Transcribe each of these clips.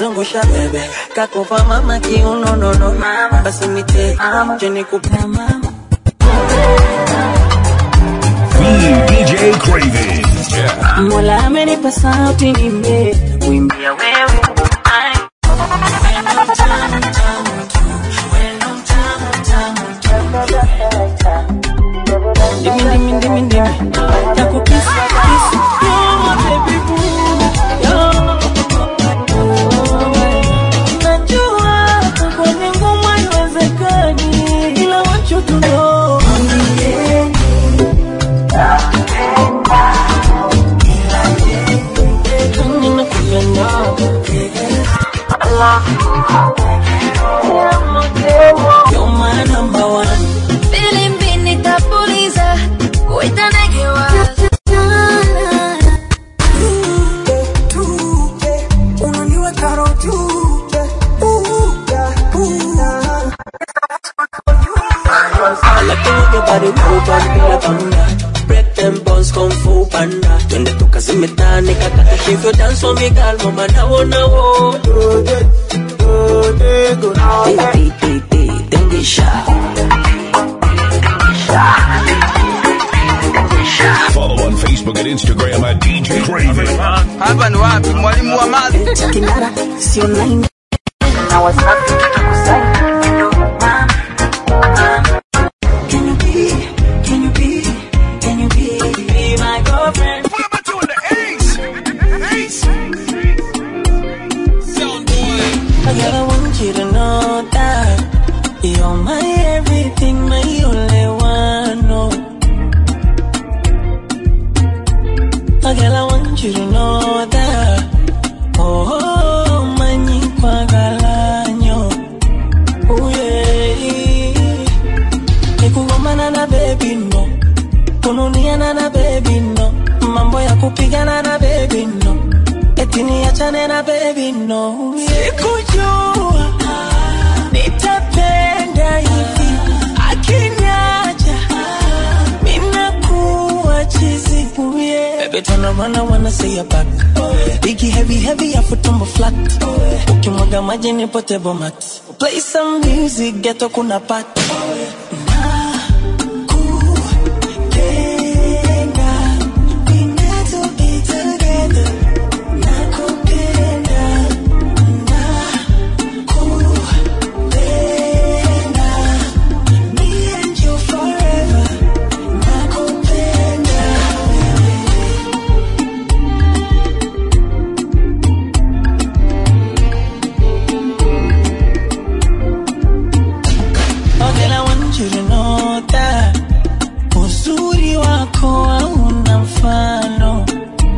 zungusha bebe kakopa mama kiuno nono basi nite cheni kupa mama DJ Craven. Yeah. Mola amenipa sauti nimbe kuimbia wewe Ai. Ndimi, ndimi, ndimi, ndimi. Nakukisi, kisi. Yo, baby boo. Yo. Najua kwenye ngoma haiwezekani, ila want you to know. Ninakupenda. You're my number one. Filimbi nitapuliza kuita ndege wa lakini jabari kubwa bila panda break them bones kung fu panda twende tukazime tani kakata hivyo dance for me girl mama nawo nawo Di, di, di, di, dengisha Follow on Facebook and Instagram at DJ Craven. hapa ni wapi mwalimu wa mali kinara sio nine na wasafi tutakusaini Can you be, can you be, can you be, be my girlfriend? What am I doing? The ace. Ace. Girl, I want you to know that you're my everything, my only one. No. Oh, girl, I want you to know that. Oh, my kwagalanyo. Oh, yeah. Nikugomana na baby no, kununiana na baby no, mambo ya kupigana na baby no, eti niachane na baby no. Sikujua nitapenda hivi, akiniacha minakuwa chizi. Oh, yeah. Baby turn around, I wanna see your back. Biggie heavy heavy, afu tumbo flat. Ukimwaga maji ni potable mat. Play some music, ghetto kuna pat. Nakupenda, we meant to be together. Nakupenda, nakupenda, me and you forever. Nakupenda. Oh, girl, I want you to know that uzuri wako hauna mfano.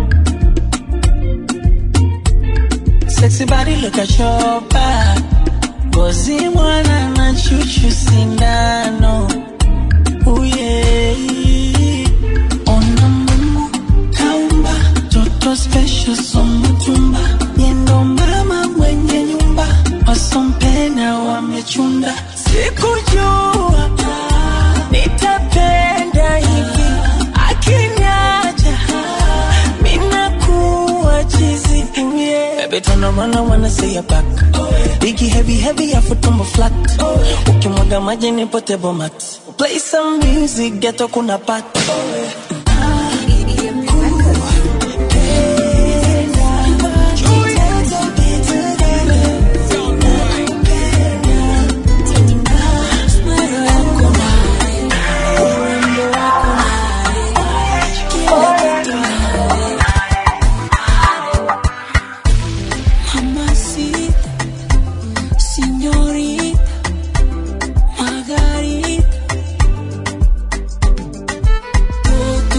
Sexy body, look at your back. Ngozi mwana na chuchu sindano. Oh yeah. Ona Mungu kaumba toto special somutumba. Yendo mama mwenye nyumba wasompena wamechunda. Sikujua nitapenda hivi, akiniacha minakuwa chizi. Oh, yeah. Baby turn around, I wanna see your back. Biggie heavy heavy, afu tumbo flat. Ukimwaga maji ni potable mat. Play some music, ghetto kuna pat. Mamacita, señorita, Margarita,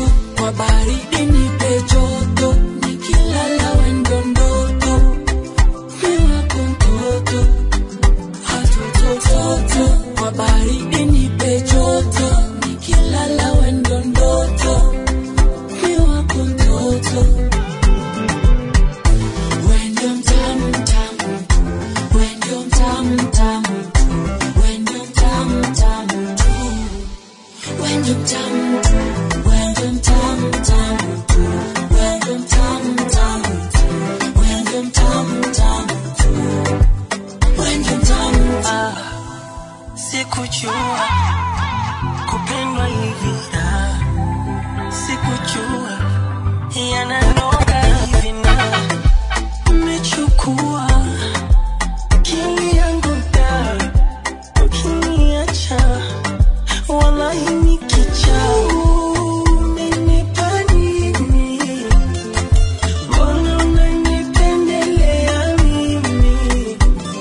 sikujua kupendwa hivi da sikujua yananoga hivi na umechukua akili yangu da ukiniacha wallahi nikicha umenipa nini mbona unanipendelea mimi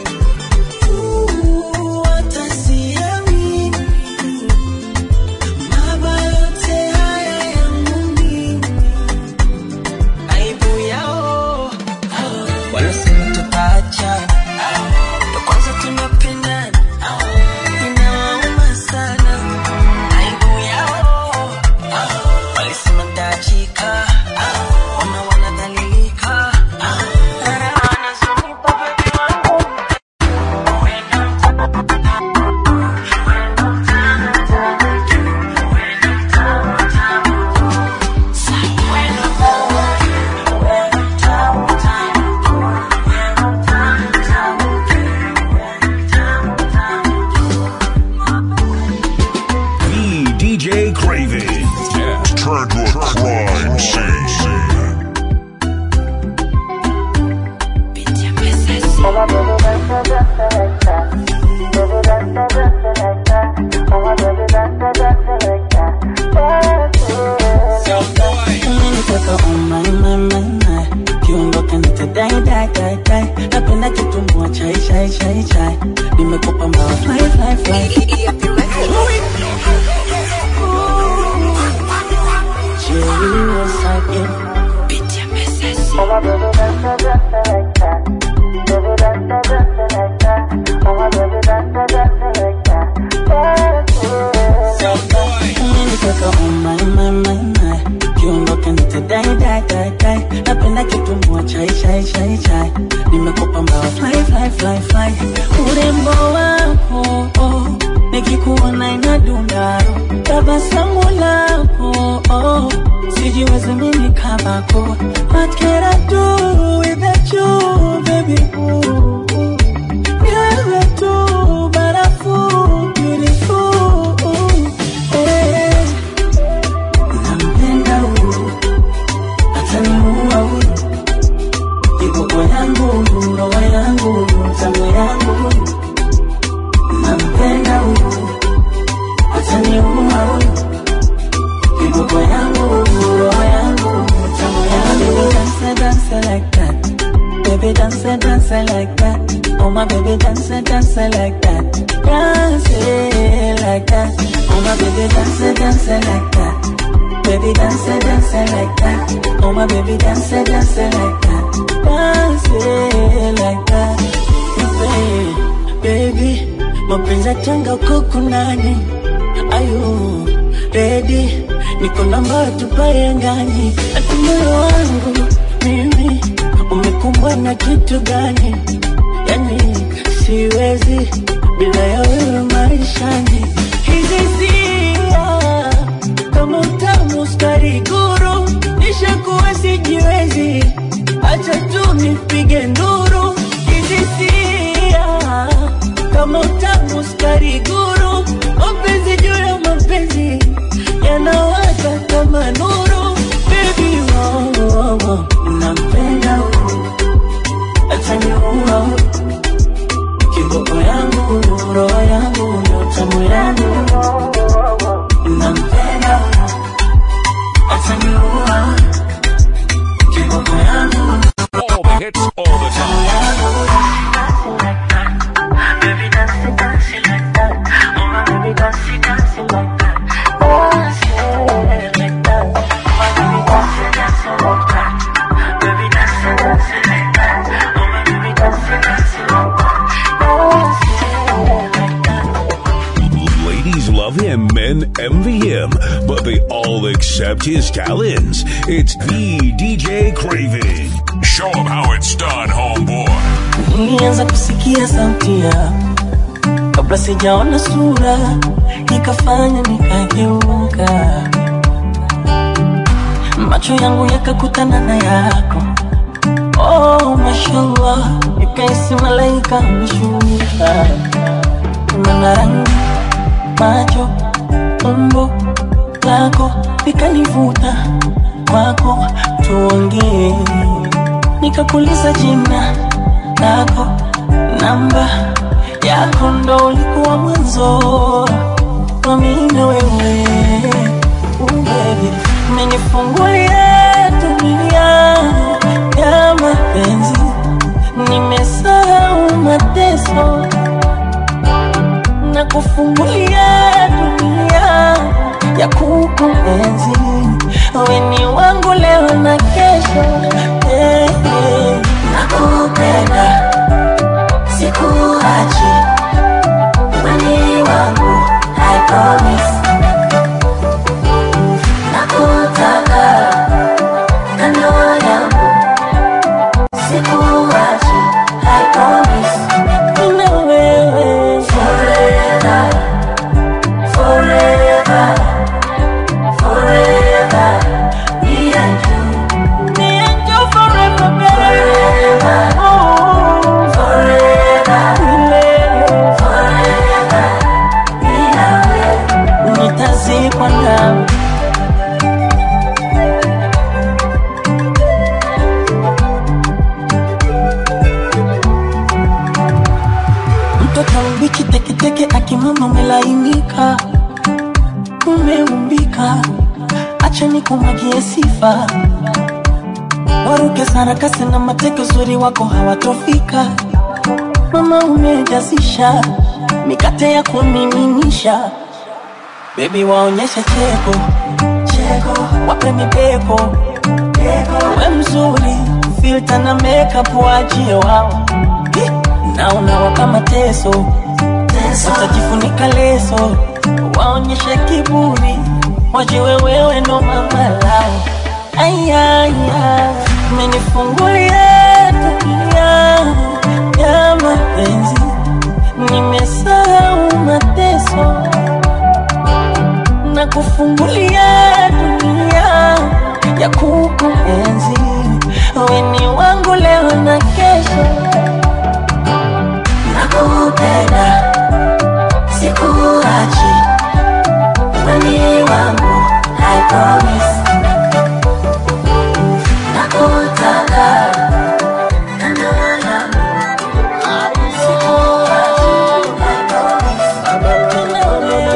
Uh, hata siamini mabaya yote haya yangu mimi aibu yao wanasema tutaachana ndo kwanza tunapendana inawauma sana aibu yao walisema ntaachika wana wanadhalilika Raha wanazonipa bebi wangu The DJ Craven. Yeah. Turn to a crime scene. umenitoka umaimamaima kiondoka nitadai dai dai dai napenda kitumbua chai chai chai chai nimekupa mbawa fly fly fly Jerry was again umenitoka umaimamaima kiondoka nitadai dai dai dai napenda kitumbua chai chai chai chai nimekupa mbawa fly fly fly fly urembo wako oh, nikikuona inadundaro tabasamu lako oh, sijiwezi mimi kabako what can I do without you baby ooh, ooh. Wewe tu barafu beautiful eh. Nampenda huyu ataniua huyu kiboko yangu roho yangu tamu yangu nampenda huyu ataniua huyu kiboko yangu roho yangu tamu yangu dance dance like that baby dance dance like that oh my baby dance dance like that dance like that oh my baby dance dance like that Baby dance, dance like that. Oh my baby dance, dance like that. Dance like that. Baby, baby, mapenzi yatanga uko kunani? Ayu, ready, niko namba tupae ngani? Ati moyo wangu mimi umekumbwa na kitu gani? Yani siwezi bila ya wewe maishani. Hizi sia kama utamu sukari guru, nishakuwa sijiwezi, acha tu nipige nduru. Hizi sia kama utamu sukari guru, mapenzi juu ya mapenzi yanawaka kama nuru. Baby, oh, oh, oh, nampenda huyu, ataniua huyu kiboko yangu, roho yangu, tamu yangu nampenda ataniua kiboko yangu All the hits, all the time. Ladies love him, men envy him, but they all accept his talents. It's the DJ Craven. Show 'em how it's done, homeboy. nilianza kusikia sauti yako kabla sijaona sura, nikafanya nikageuka, macho yangu yakakutana na yako. Oh, mashallah, nikaisi malaika ameshuka, mana rangi macho umbo lako likanivuta kwako, tuongee. Nikakuuliza jina lako, namba yako, ndo ulikuwa mwanzo wa mimi na wewe. Ooh, baby, umenifungulia dunia ya mapenzi, nimesahau mateso na kufungulia dunia ya kukuenzi. Wewe ni wangu leo na kesho, eh, eh. nakupenda, sikuachi, wewe ni wangu, I promise. Nakutaka kando yangu, sikuachi, I promise. Mimi na wewe forever, forever, forever. Me and you, me and you forever, baby. Oh, forever, forever. Me na wewe, nitazikwa nawe. mtoto mbichi teketeke akimama umelainika umeumbika acha nikumwagie sifa waruke sarakasi na mateke uzuri wako hawatofika mama umejazisha mikate ya kumiminisha bebi waonyeshe cheko cheko wape mibeko we mzuri filta na makeup waachie wao na unawapa mateso watajifunika leso waonyeshe kiburi wajiwe wewe ndo mama lao ayaya umenifungulia dunia ya mapenzi nimesahau mateso na kufungulia dunia ya kukuenzi we ni wangu leo na kesho nakupenda sikuachi weni wangu I promise nakutaka kando yangu sikuachi I promise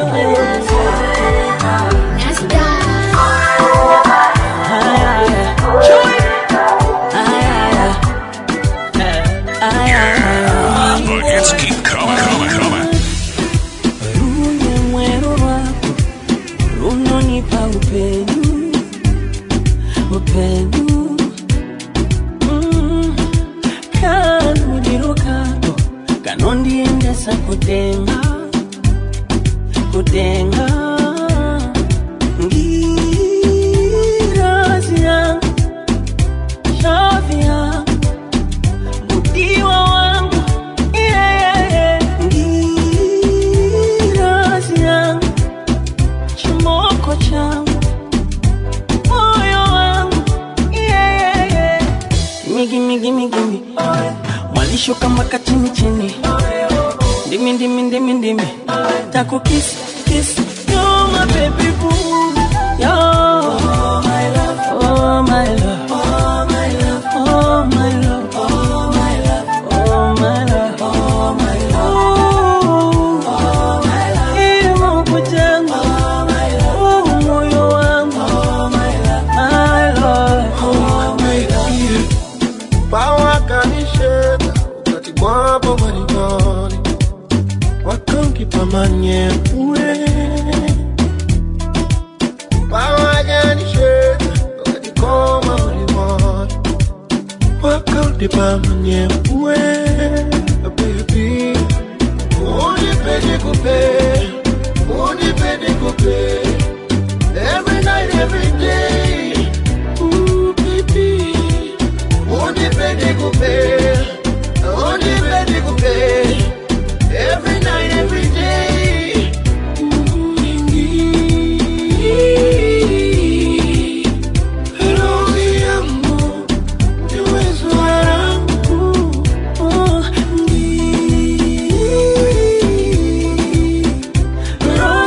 The hits keep coming, coming, coming. Runye mwero wako runonipa upenyu upenyu Mm, kanuliro kako kanondiendesa kutenga kutenga ngirazi yangu shavi yangu Mdiwa wangu yeah, yeah. Ngirazi yangu chimoko changu moyo wangu yeah, yeah. Migi migi migi migi mwalishuka mpaka chini chini ndimi ndimi ndimi ndimi taku kiss kiss you're my baby boo yo oh my love oh my love oh my love oh my love oh my love oh my love oh my love oh my love ilmo kujangu oh my love oh moyo wangu oh my love my love oh my love bawakanisheka wakati bwapo malikoni wakankipa uwe bawakanisheka wakati koma ulimoni wakankipa uwe baby unipende kupe unipende kupe every night every day Ooh, baby Unipende kupe, unipende kupe, every night, every day. Uingi, roho yangu, ni uwezo wangu. Oh, ngi, roho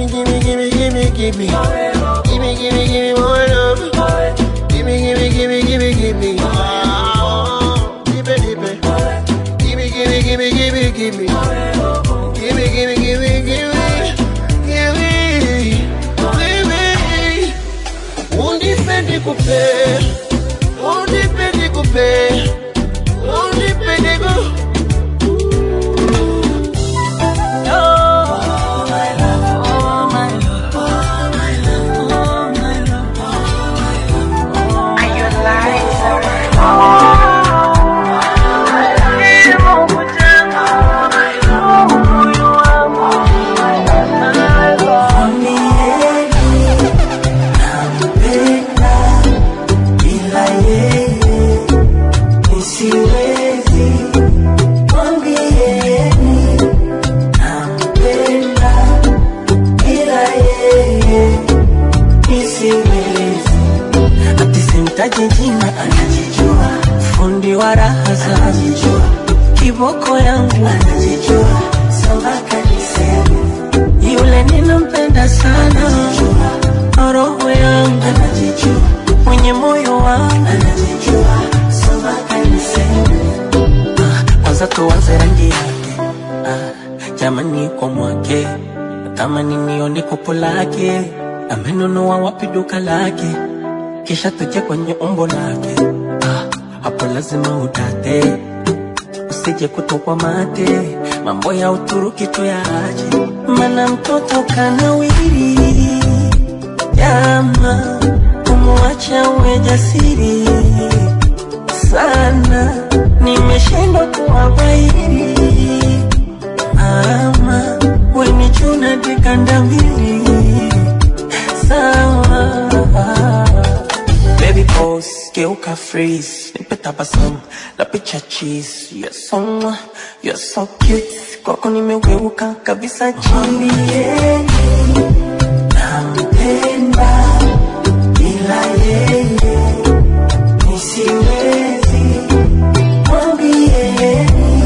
gimme, gimme, gimme, gimme. Gimme, gimme, gimme more love. Gimme, gimme, gimme, gimme, gimme. Oh, Gimme, gimme. Gimme, gimme, gimme, gimme, gimme. Gimme, gimme, gimme, gimme. Gimme. Gimme. Unipende kupe. Unipende kupe. Unipende kupe. Simtaji jina anajijua, fundi wa raha anajijua, kiboko yangu anajijua, sambaka niseme yule ninampenda sana, roho yangu anajijua, mwenye moyo wangu anajijua, sambaka niseme ah, kwanza tuanze rangi yake ah, jamani kwa mwake natamani nione kopo lake amenunua wapi duka lake kisha tuje kwenye umbo lake ah, hapo lazima udate usije kutokwa mate mambo ya uturuki tuyaache mana mtoto kanawiri jama kumwacha uwe jasiri sana nimeshindwa kuwabairi ama wenichuna dikanda mbili sawa Baby pose, geuka freeze Nipe tabasamu, la picha cheese You're so, mwah, you're so cute Kwako nimeweuka kabisa chini Nampenda ila yeye nisiwezi mwambie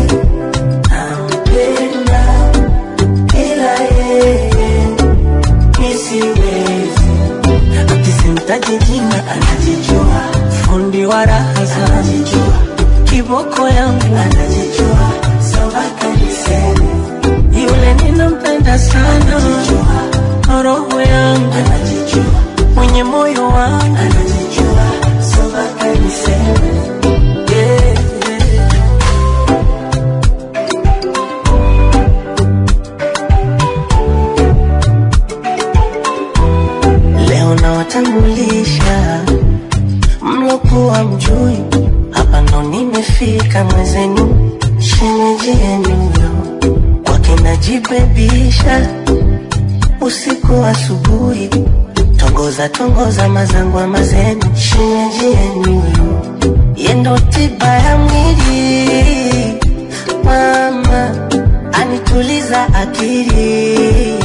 nampenda ila yeye nisiwezi akisimtaji jina anajijua, fundi wa raha anajijua, kiboko yangu anajijua, sambaka niseme yule ninampenda sana, roho yangu anajijua, mwenye moyo wangu anajijua, sambaka niseme yeah, yeah. Leo nawatambulisha mlokuwa mjui, hapa ndo nimefika mwezenu, shemeji yenu yo kwake najibebisha usiku asubuhi, tongoza tongoza mazangwa mazenu, shemeji yenu yo yendo tiba ya mwili, mama anituliza akili,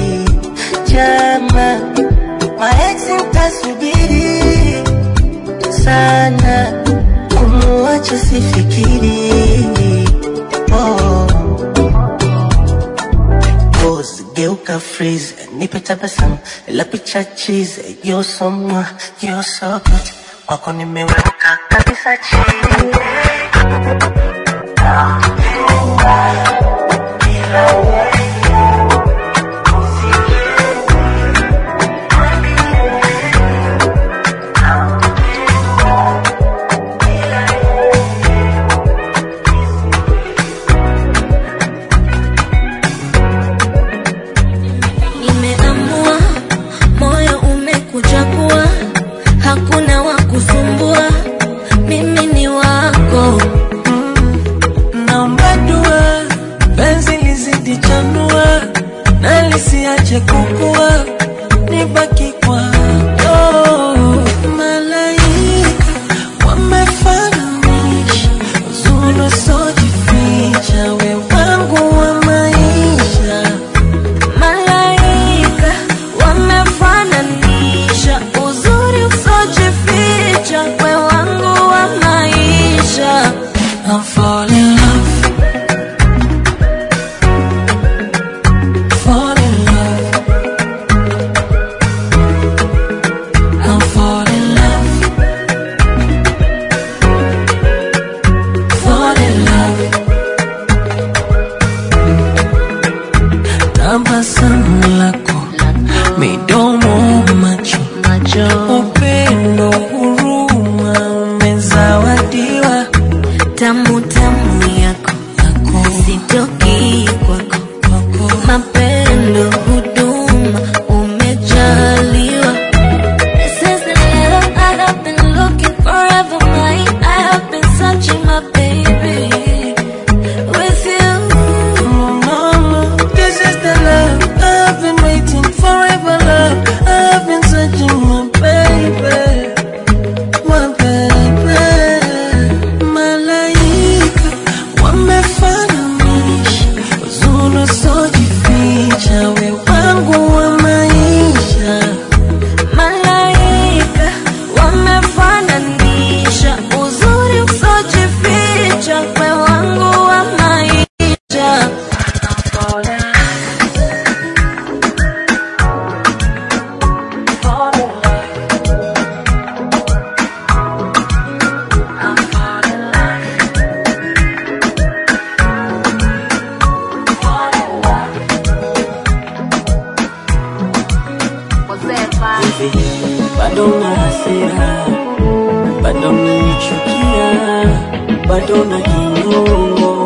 jama maexi mtasubiri sana kumuacha sifikiri oh. Pose, geuka freeze nipe tabasamu la picha cheese you're so mwah, you're so good kwako nimeweka kabisa chini Nimeamua, moyo umekuchagua, hakuna wa kusumbua, mimi ni wako. naomba dua penzi lizidi chanua na lisiache kukua nibaki kwako malaika wamefananisha uzuri usiojificha we wangu wa maisha Malaika wamefananisha uzuri usojificha, we wangu wa maisha. I'm fall in love Fall in love hivi bado na hasira, bado nanichukia, bado na kinyongo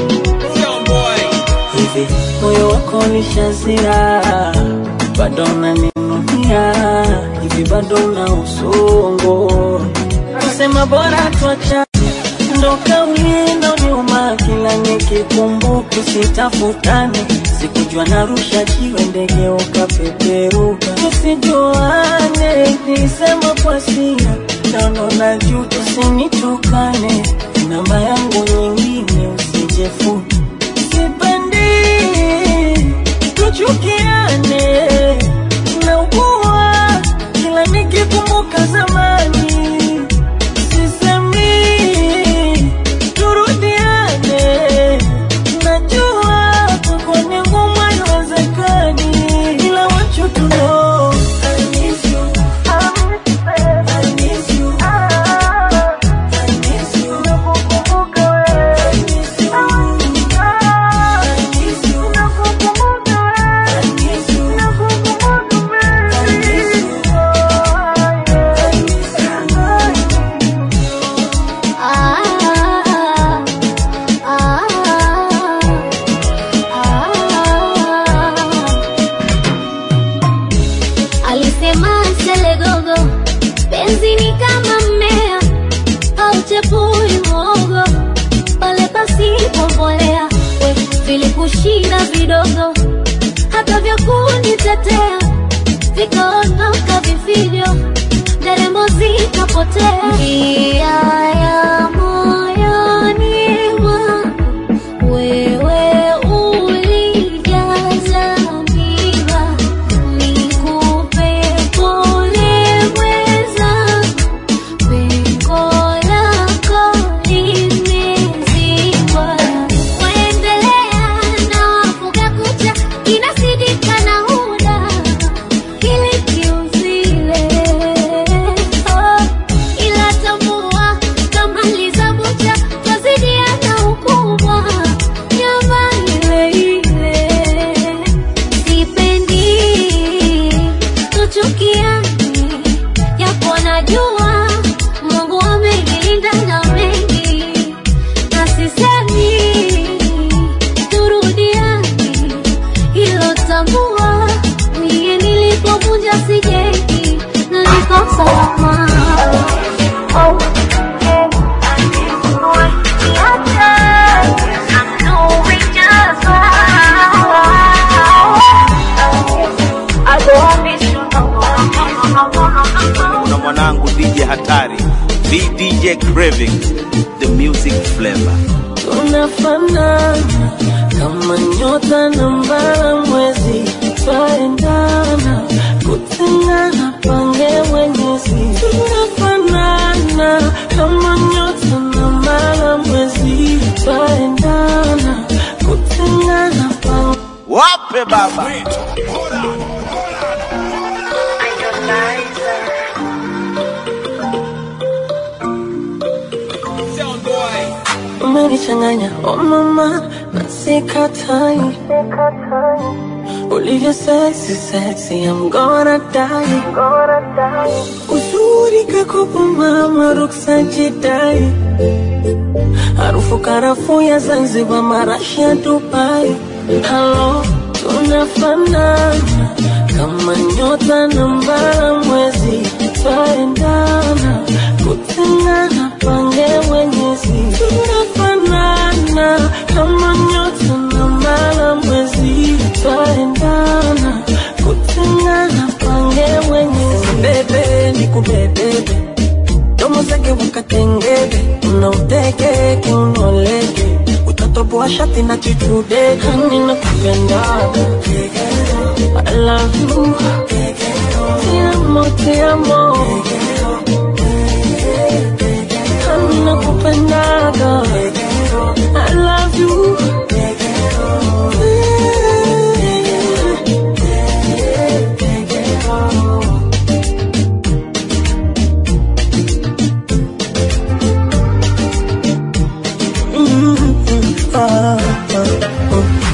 hivi, moyo wako ni shazira, bado naninunia, hivi bado na usongo, kusema bora tuacha ndo kauli ndo nyuma, kila nikikumbuka sitafutane, sikujua narusha jiwe ndege ukapeperuka, tusijuane, nisema kwa sira naono na juu, usinitukane, namba yangu nyingine usijefute, sipendi tuchukiane, naugua kila nikikumbuka zamani sisemi turudiane, najua kwako ni ngumu, haiwezekani, ila want you to know I miss you. I miss you. I miss you. I miss you. I miss you. I miss you. I miss you. Alisema selegogo, penzi ni kama mmea hauchepui mwogo pale pasipo mbolea. We vilikushinda vidogo, hata vya kunitetea vikaondoka vifijo, nderemo zikapotea. Njia ya moyoni mwangu wewe ulijaza miba, nikupe pole mweza, pengo lako limezibwa. Waendelea na wafuga kucha, inasidika na huda kile kiuzile. Oh, ila tambua kama lizabucha twazidiana ukubwa nyama ile ile sipendi tuchukiani japo najua Mungu amenilinda na mengi na sisemi turudiani hilo tambua mie nilipovunja sijengi na niko salama oh. kuna mwanangu DJ Hatari, VDJ Craving, the music flavor. tunafanana kama nyota na mbala mwezi, twaendana kutengana, pange mwenyezi. Tunafanana kama nyota na mbala mwezi, twaendana kutengana, pange Wape baba umenichanganya oh mama na sikatai ulivyo sexy sexy I'm gonna die uzuri kakopo mama ruksa jidai harufu karafuu ya Zanzibar marashi ya Dubai halo tunafanana kama nyota na mbala mwezi twaendana kutengana pange mwenyezi tunafanana kama nyota na mbala mwezi twaendana kutengana pange mwenyezi bebe nikubebebe domo zake wakatengebe unauteke kiunoleke utatoboa shati na chichude hani na kupendaga I love you Te amo, te amo Hani na kupendaga I love you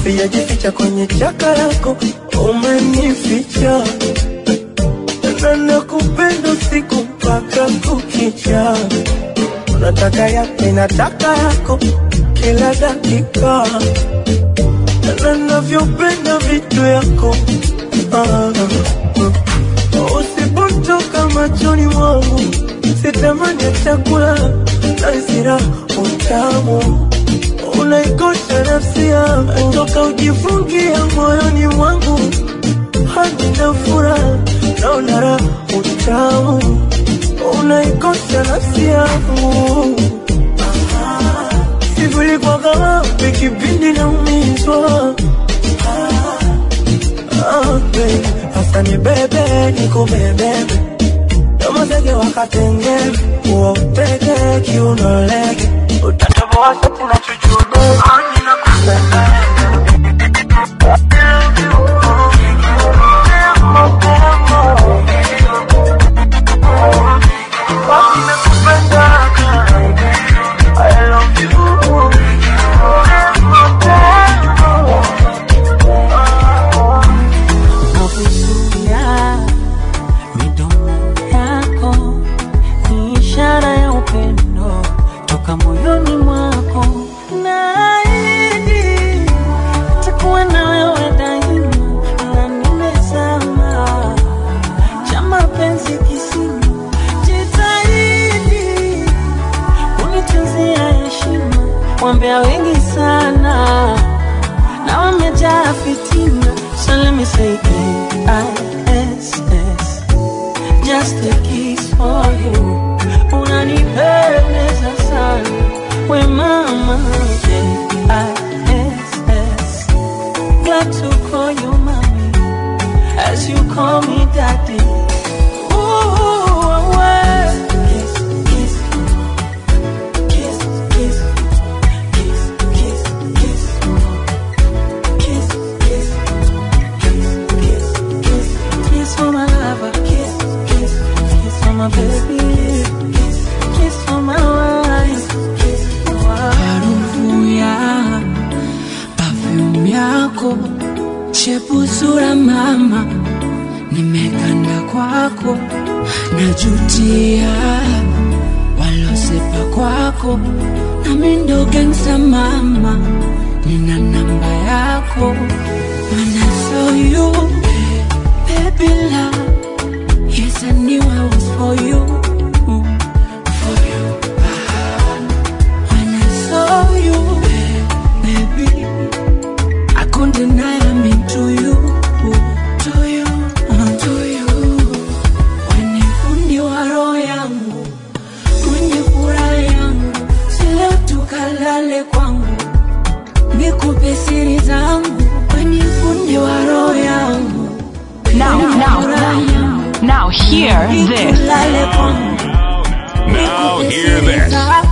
Sijajificha kwenye chaka lako, umenificha na nataka yako nataka yako kila dakika na navyopenda vitu yako ah, ah. usipotoka machoni mwangu sitamani ya chakula na isira utamu unaikosha nafsi yangu toka ujifungia moyoni mwangu hadi na furaha naona raha utamu unaikosha nafsi yangu sivuli kwa gawapi kipindi naumizwa Ah, baby, hasa ni bebe nikubebebe kama zege wakatengebe uwa utege kiunolege utatoboa shati na chuchude ninakupenda Nakuzuia midomo yako ni ishara ya upendo toka moyoni mwako, naahidi takuwa na wewe daima, na nimezama cha mapenzi kisima, jitahidi kunitunzia heshima, wambea wengi sana na wamejaa fitina. So let me say K-I-S-S Just a kiss for you Unanipendeza sana We mama K-I-S-S Glad to call you mommy As you call me daddy Ooh, well. Kiss, kiss Kiss, kiss Kiss, kiss, kiss Kiss, kiss, kiss, kiss, kiss, kiss for my lover, kiss, kiss, kiss for my baby, kiss, kiss for my wife, kiss for my harufu ya perfume yako shepu sura mama nimekanda kwako najutia walosepa kwako nami ndo gangsta mama nina namba yako when I saw you baby love yes I knew I was for you for you when I saw you, baby, I couldn't deny I'm into you, to you, to you. When fundi wa roho yangu, mwenye furaha yangu, si leo tukalale kwangu, nikupe siri zangu, mwenye fundi wa roho yangu. Now, mwenye now, furaha now, yangu, now hear this. nikulale kwangu, Now nikupe hear siri this. zangu.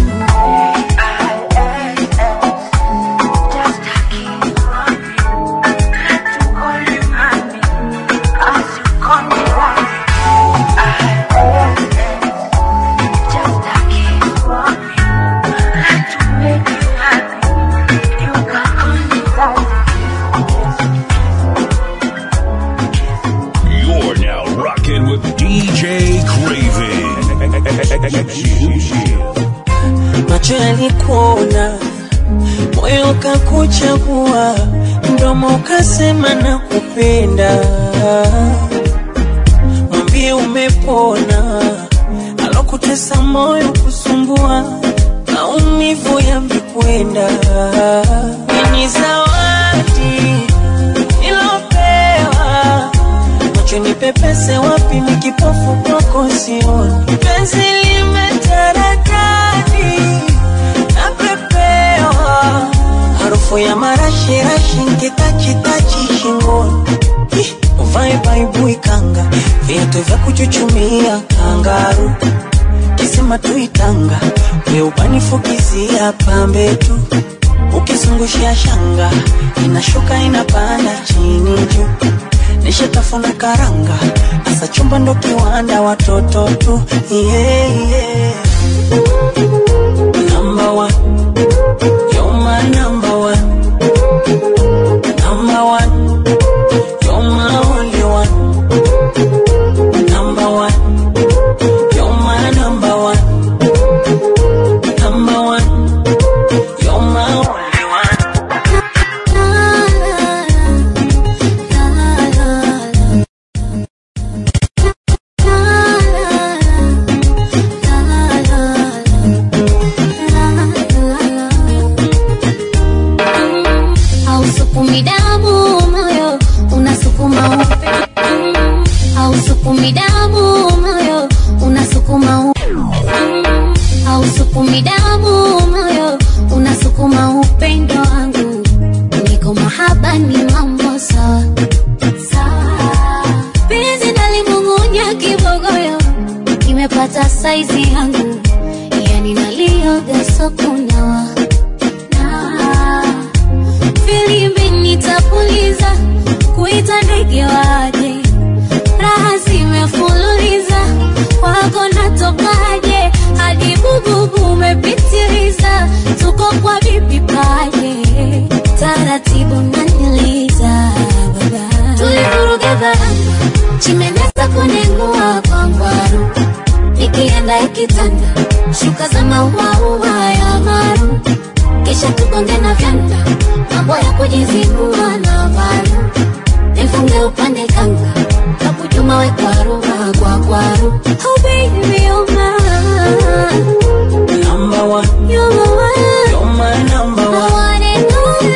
You're now rocking with DJ Craving. macho yalikuona, moyo ukakuchagua, mdomo ukasema na kupenda. Mwambie umepona, alokutesa moyo kusumbua, maumivu yamekwenda. Ni zawadi nilopewa, macho nipepese wapi, ni kipofu kwako sioni, penzi limetaradadi napepewa harufu ya marashirashi nkitachitachi shingoni Ih, uvae baibui kanga viatu vya kuchuchumia kangaru kisima tuitanga weubanifukizia pambe tu ukizungushia shanga inashuka inapanda chini juu nishatafuna karanga asa chumba ndo kiwanda watoto tu yeah, yeah. Number one, you're my number one. Number one, you're my only one. Number one, you're my number one. hata saizi yangu yani nalioga sokunawa na filimbi nitapuliza kuita ndege waje raha zimefululiza wako natokaje hadi bububu umepitiliza tuko kwa bibi paje taratibu naniliza baba tulivuruga varanga chimeneza kunengua kwangwaru ikienda ikitanda shuka za mauaua ya maru kisha tukonge na vyanda mambo ya kujizibua na varu nifunge upande kanga kakujuma we kwaruba kwa kwaru oh baby you're mine Number one, you're my one you're my number I one. want it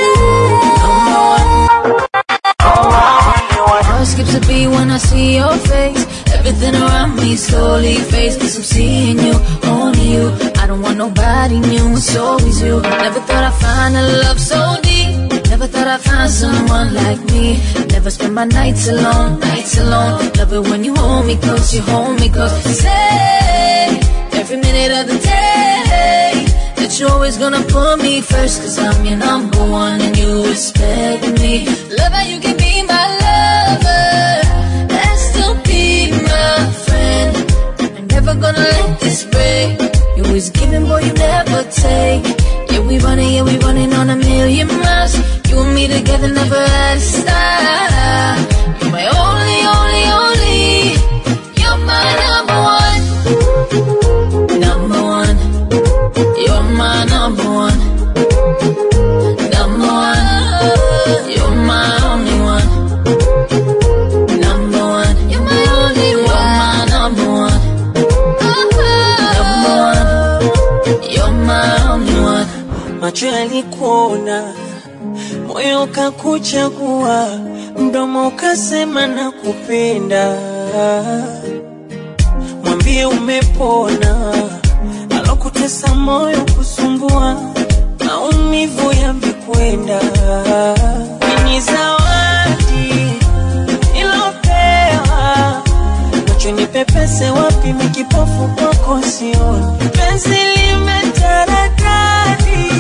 all Heart skips a beat when I see your face. Everything around me slowly fades. Cause I'm seeing you, only you. I don't want nobody new, it's always you. Never thought I'd find a love so deep. Never thought I'd find someone like me. Never spend my nights alone, nights alone. Love it when you hold me close, you hold me close. Say, every minute of the day. That you're always gonna put me first Cause I'm your number one and you respect me Love how you can be my lover And still be my friend I'm never gonna let this break You always giving, boy, you never take Yeah, we running, yeah, we running on a million miles You and me together never had a stop You're my only, only, only You're my number one Number one you're my number one. Number one. You're my only one. Number one. You're my only one. You're my number one. Number one. You're my only one. Macho yalikuona, moyo ukakuchagua, mdomo ukasema na kupenda. Mwambie umepona, alokutesa moyo kusumbua, maumivu yamekwenda. Ni zawadi ilopewa, macho nipepese wapi, mikipofu kwako sioni. Penzi limetaradadi,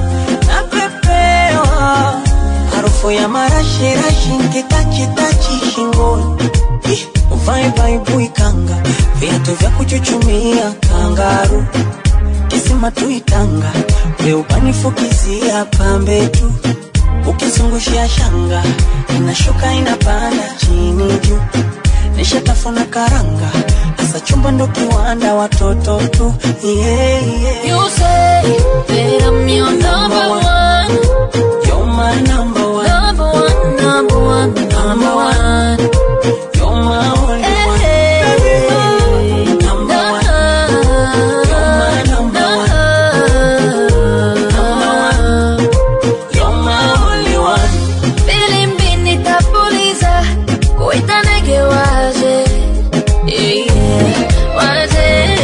napepewa harufu ya marashirashi nkitachitachi shingoni Ih, uvae baibui kanga viatu vya kuchuchumia kangaru kisima tuitanga weupanifukizia pambe tu ukizungushia shanga inashuka inapanda chini juu nishatafuna karanga hasa chumba ndo kiwanda watoto tu yeah, yeah. You say that I'm your number one. You're my number one. Number one, number one, number one. You're my only one. Hey, Number one. You're my number one. Number one. You're my only one. Filimbi nitapuliza, kuita ndege waje. Yeah, yeah, waje.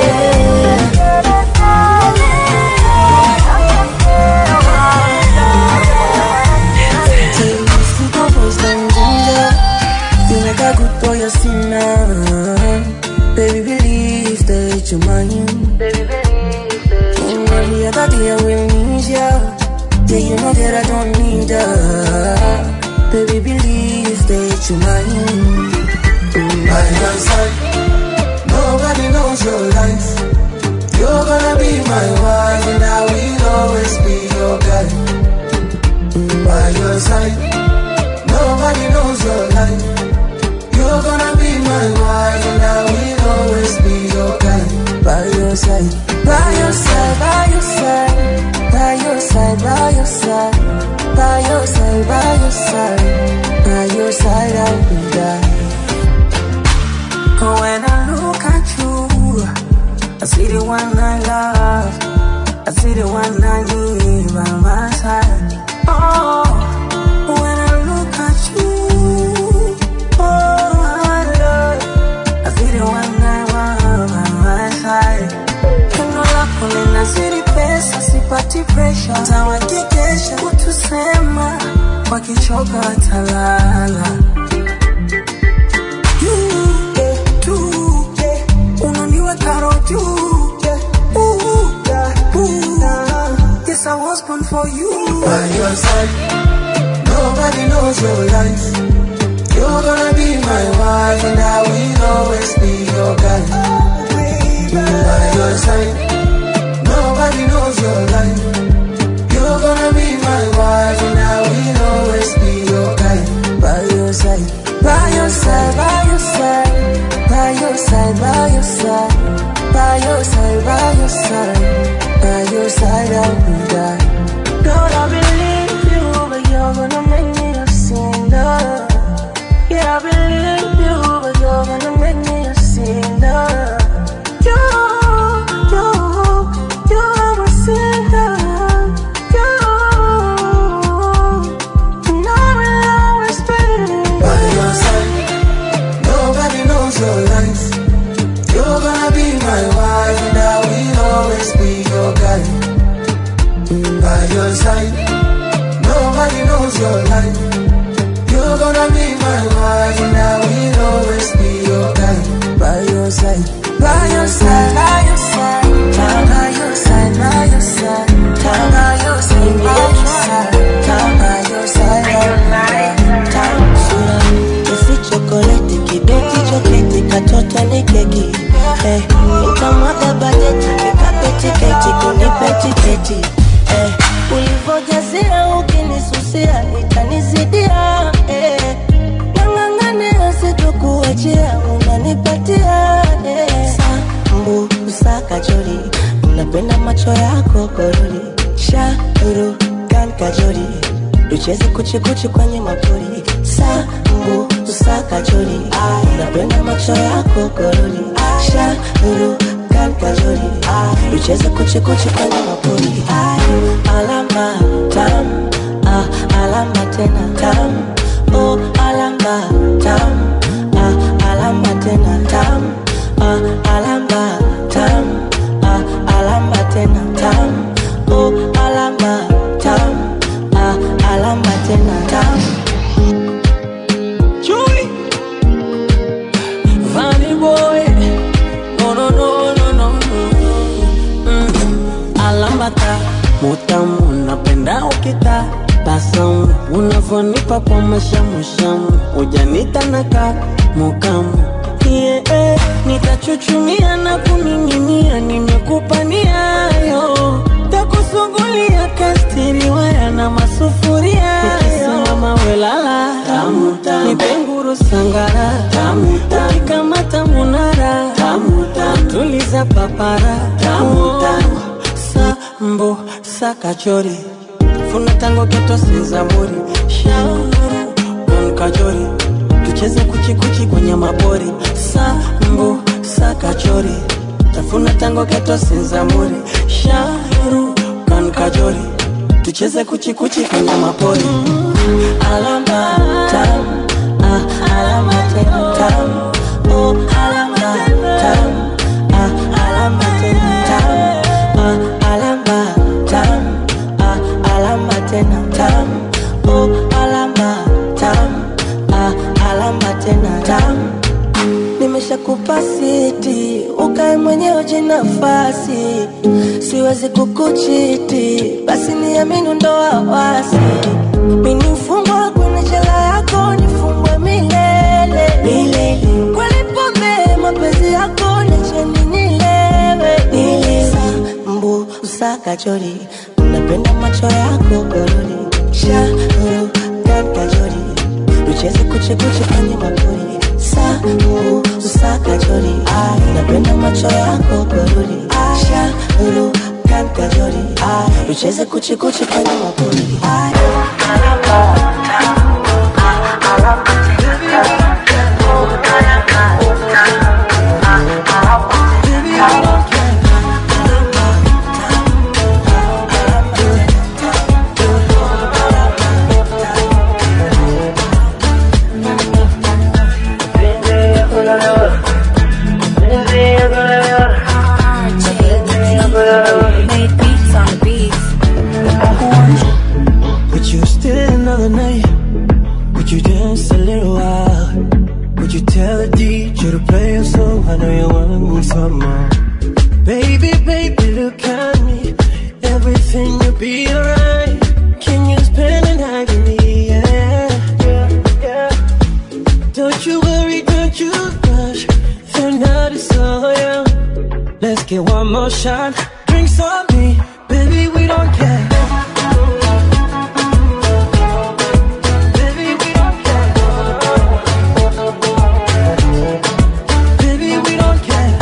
Nimekakutoya sina Baby believe that you're mine In every other day I will need ya Yeah you know that I don't need ya Baby believe that you're mine By your side, nobody knows your life. You're gonna be my wife, and I will always be your guy. By your side, nobody knows your life. You're gonna be my wife, and I will always be your guy. By your side By your side, by your side By your side, by your side By your side, by your side By your side I will die When I look at you I see the one I love I see the one I need by my side Oh When I look at you Oh I love I see the one I want by my side Pendo lako linazidi pesa, sipati pressure, tawakikesha kutusema, wakichoka watalala. You, eh, tu, eh, unaniweka your side. Nobody knows your life. You're gonna be my wife, and I will always be your guy. By your side. Nobody knows your life. You're gonna be my wife, and I will always be your guy. By your side, by your side, by your side, by your side, by your side, by your side, by your side, by your side, I will die. God, I believe you, but you're gonna make me a sinner. Yeah, I believe you, but you're gonna make me a sinner. You, you, you are a sinner. You, and I will always be. By your side. Nobody knows your life. You're gonna be my wife, and I will always be your guy. By your side. Nobody knows your life. You're gonna be my wife, and I will always be your guy. By your side, by your side, by your side, by your side, by your side, by your side, by your side, by your side, Sura isi chokoleti, kibeti choketi, katoto ni keki eh, nitamwaga bajeti, nikapeti keti, kunipe tiketi eh, ulivojazia ukinisusia itanizidia eh, nang'ang'ania sitokuachia, unanipatia eh, sambu usakajori, napenda macho yako korori, shauru kan kajori tucheze kuchikuchi kwenye mapori sambu usakajori napenda macho yako korori shauru kan kajori tucheze kuchikuchi kwenye mapori alama tam ah, alama tena tam oh, alama tam ah, alama tena tam ah, alama tam ah, alama tena tam oh, alama tam ah, alama tena tam Chewy. Funny boy. No, no, no, no, no, no. Mm. Alambata mutamu napenda ukita basamu unavyonipa kwa mashamushamu ujanita naka mukamu yeah, eh, nitachuchumia na kuning'inia nimekupa niayo takusugulia kastiriwaya na masufuria nikisimama welala nipenguru sangara ukikamata munara tuliza papara sambo sakachori funa tango geto sezamuri shauru kankajori tucheze kuchikuchi kwenye mabori sambo sakachori tafuna tango geto sezamuri shauru kankajori tucheze kuchikuchi kwenye mapori alama tam ah, alama tena tam oh, alama tam ah, alama tena tam ah, alama tam ah, alama tena tam oh, alama tam ah, alama tena tam nimeshakupa siti ukae mwenyewe jinafasi siwezi kukuchiti basi niamini ndoa wasi mini mfungwa kwenye jela yako nifungwe milele milele kweli pombe mapenzi yako nicheni nilewe nile mbu usakachori napenda macho yako gorori shauru kankajori tucheze kuchikuchi kwenye mapori sambu usakachori napenda macho yako gorori shauru kankajori tucheze kuchikuchi kwenye mapori Made beats on the beats. Would you stay another night? Would you dance a little while? Would you tell the DJ to play a song? I know you want some more. Baby, baby, look at me. Everything will be alright. Can you spend Get one more shot, drinks on me, baby, we don't care. Baby, we don't care. Baby, we don't care.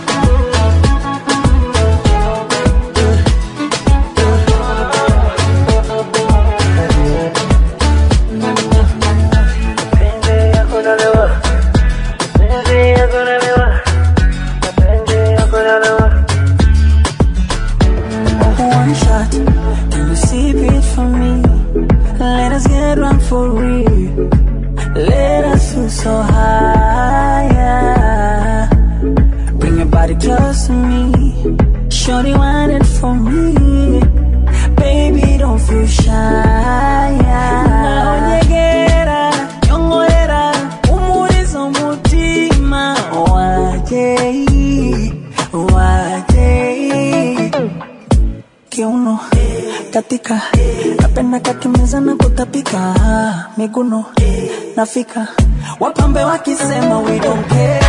One shot, can you sip it for me? Let us get drunk for real. Let us feel so high. Bring your body close to me. Shorty want it for me. Baby, don't feel shy. Naonyegera, nyongorera, umulizo mutima. Wajei, wajei kiuno katika napenda kakimeza na kutapika miguno nafika wapambe wakisema we don't care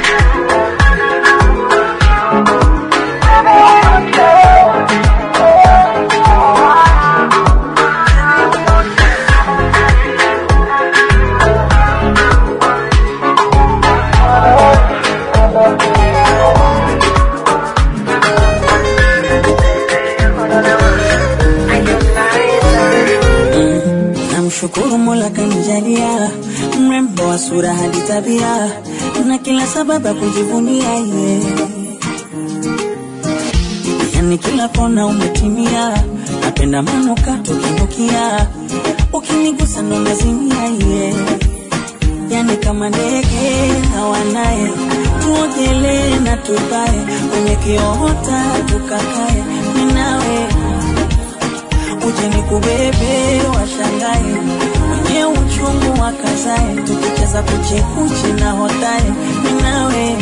namshukuru mola kanijalia mrembo wa sura hadi tabia na kila sababu ya kujivunia ye yani kila kona umetimia napenda manuka tukinukia ukinigusa ndo nazimia ye yani kama ndege hawanaye tuogelee na tupae kwenye kiota tukakae minawe uje ni kubebe washangae wenye uchungu wakazae tukicheza kuchekuchi na hotae minawe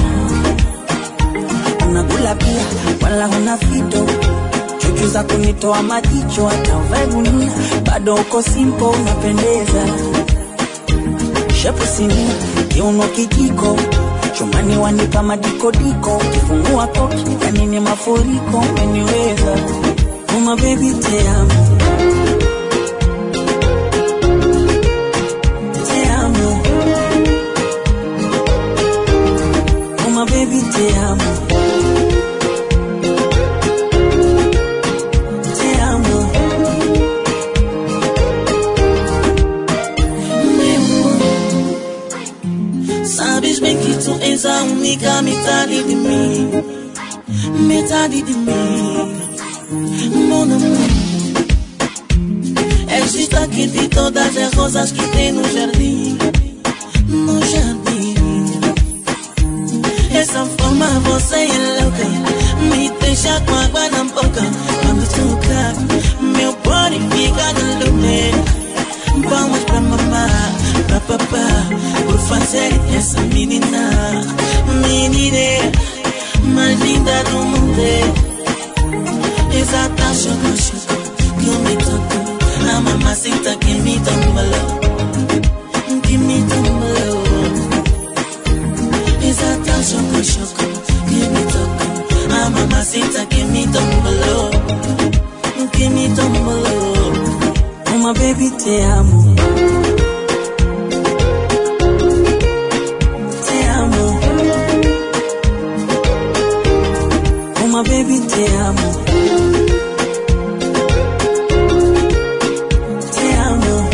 unakula pia wala huna fito chuchu za kunitoa majicho hata uvae gunia bado uko simpo unapendeza shepu sinia kiuno kijiko chumani wanipa madikodiko kifungua koki yanini mafuriko umeniweza uma bebi te amo te amo uma bebi te amo te amo Sabes bem que tu és a única metade de mim Metade de mim Mon amor És destaque de todas as rosas que tem no jardim No jardim Essa forma você é louca Me deixa com água na boca Quando toca Meu body fica de lume Vamos pra mamá, pra papá Por fazer essa menina Menina mais linda do mundo Exata choco, choco Que me tocou A mamacita que me tombalou Que me tombalou Exata choco, choco Que me tocou A mamacita que me tombalou Que me tombalou uma baby te amo te amo uma baby te amo te amo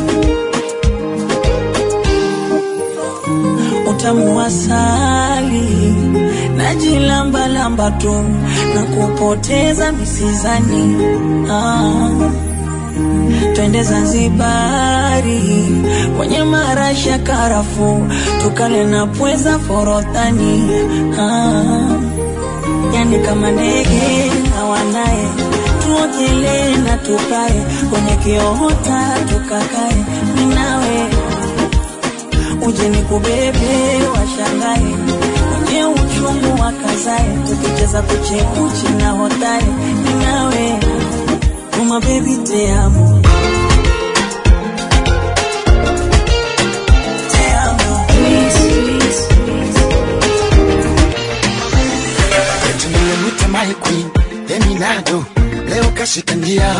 utamu wa asali najilambalamba tu na kupoteza misizani ah. twende Zanzibari kwenye marashi ya karafu tukale na pweza forodhani ah. Yani kama ndege hawanaye tuogelee na tukae kwenye kiota tukakae minawe uje ni kubebe washangae kwenye uchungu wakazae tukicheza kuchekuchi na hotae minawe uma baby te amo te amo Eti niwe panado leo kashika njia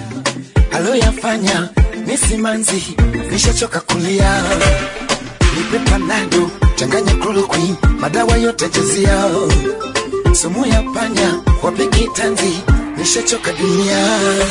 aloyafanya ni simanzi nishachoka kulia nipe panado changanya chloroquine madawa yote jazia sumu ya panya wapiki tanzi nishachoka dunia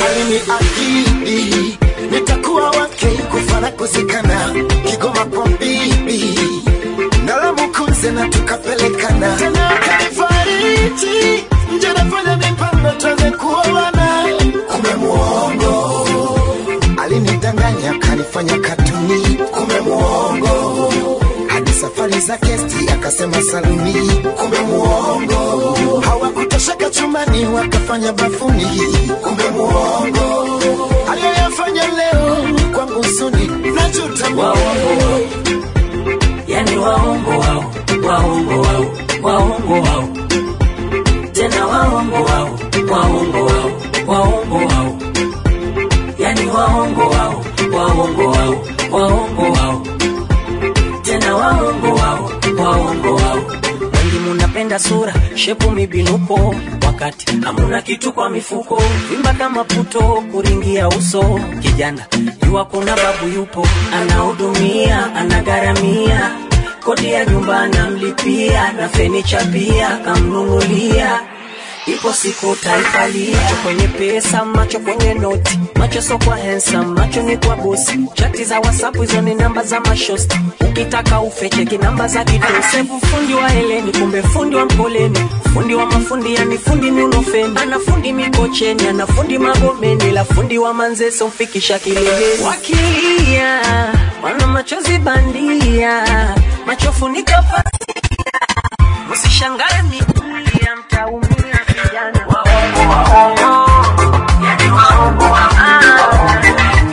aliniahidi nitakuwa wake kufana kuzikana kigoma kwa bibi nalamukunze na tukapelekana tena akanifariji nje nafanya mipango tuweze kuoana kumbe muongo alinidanganya akanifanya katuni kumbe muongo hadi safari za kesti akasema saluni kumbe muongo hawakutosheka chumbani wakafanya bafuni kumbe muongo aliyoyafanya leo kwangu suni najuta waongo yani waongo wao waongo wao waongo wao tena waongo wao waongo wao waongo wao yani waongo wao waongo wao waongo wao tena waongo wao waongo wao wengi munapenda sura shepu mibinuko wakati hamuna kitu kwa mifuko vimba kama puto kuringia uso kijana jua kuna babu yupo anahudumia anagharamia kodi ya nyumba anamlipia na fenicha pia kamnunulia ipo siku taifalia macho kwenye pesa macho kwenye noti macho so kwa handsome macho ni kwa bosi chati za whatsapp hizo ni namba za mashosti ukitaka ufecheki namba za kidosevu fundi wa heleni kumbe fundi wa mkoleni fundi wa mafundi yani fundi nunofeni ana fundi mikocheni ana fundi magomeni la fundi wa manzeso mfikisha kileleni wakilia wana machozi bandia macho funika pasia usishangae mikulia mtaumia vijana waongo waongo yani waongo waongo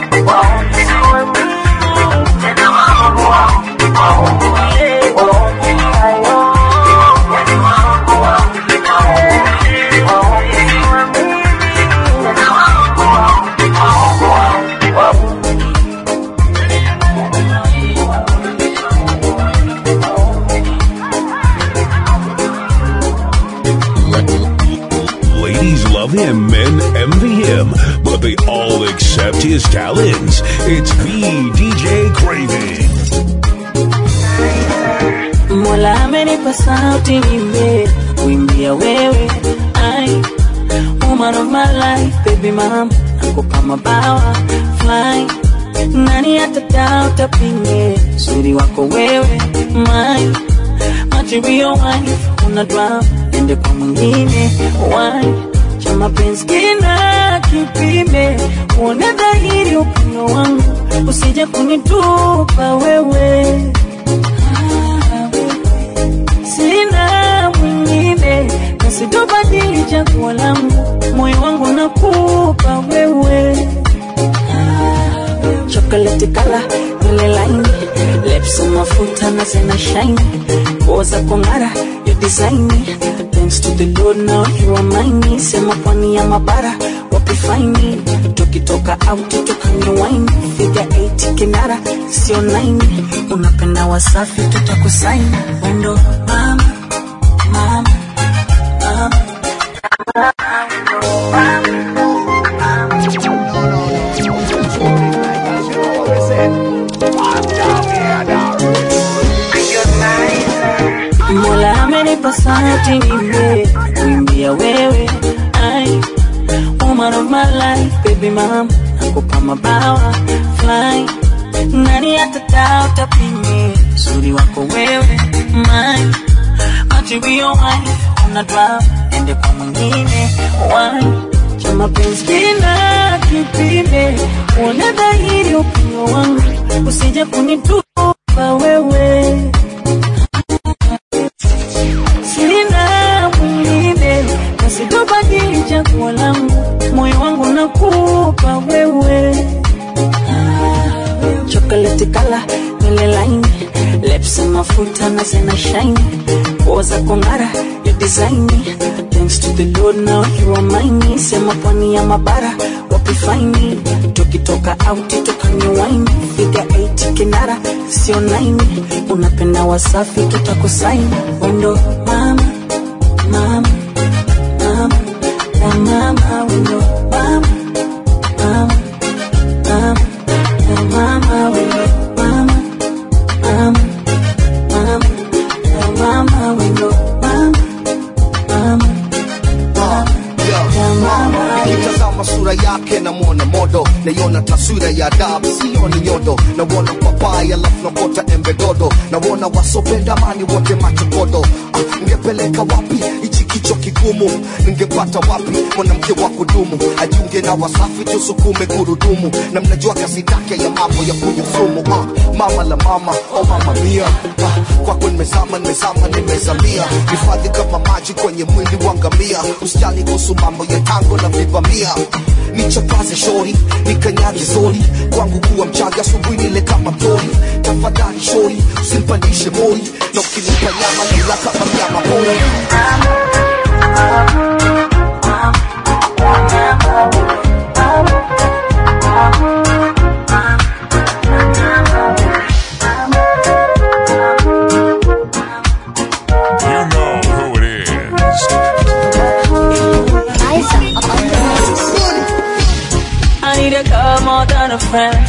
tena waongo waongo waongo Ladies love him, men envy him, but they all accept his talents. It's the DJ Craving. Mola amenipa sauti nimbe kuimbia wewe ai woman of my life baby mama nakupa mabawa fly nani atadauta pinge uzuri wako wewe my material wife una drama ende kwa mwingine why cha mapenzi kina kipime uone dhahiri upendo wangu usije kunitupa wewe sina mwingine nasitobadili chaguo langu moyo wangu nakupa wewe chocolate kala nywele laini lips mafuta na zina shine nguo za kung'ara you design thanks to the lord now you are mine sema pwani ya mabara wapi faini tukitoka out tukanywe wine figa 8 kinara sio 9 unapenda wasafi tutakusaini wendo mama mama mama Mola amenipa sauti nimbe kuimbia wewe ai woman of my life baby mama nakupa mabawa fly nani atadauta pime uzuri wako wewe my material wife una drama ende kwa mwingine why cha mapenzi kina kipime uone dhahiri upendo wangu usije kunitupa wewe sina mwingine nasitobadili chaguo langu moyo wangu nakupa wewe chocolate kala nywele laini lips mafuta na zina shine nguo za kung'ara you design thanks to the lord now you are mine sema pwani ya mabara wapi faini tukitoka out tukanywe wine figa 8 kinara sio 9 unapenda wasafi tutakusaini wendo mama mama mama na mama mama wendo mama mama mama ya mama wendo mama mama mama ya mama wendo mama mama nikitazama sura yake namwona modo naiona taswira ya adabu sioni nyodo nawona papai alafu nakota embe dodo nawona wasopenda mani wote machokodo ah, ngepeleka wapi hichi kicho kigumu ningepata wapi mwanamke wa kudumu ajiunge na wasafi tusukume gurudumu na mnajua kasi take ya mambo ya kunyusumu ah, mama la mama oh mama mia ah, kwako nimezama nimezama nimezamia hifadhi kama maji kwenye mwili wa ngamia usijali kuhusu mambo ya tango na vivamia nichakaze shori nikanyage zori kwangu kuwa mchaga asubuhi nile kama mtori tafadhali shori usinipandishe mori na ukinipa nyama nila kama mnyama pori You know who it is. I need a girl more than a friend.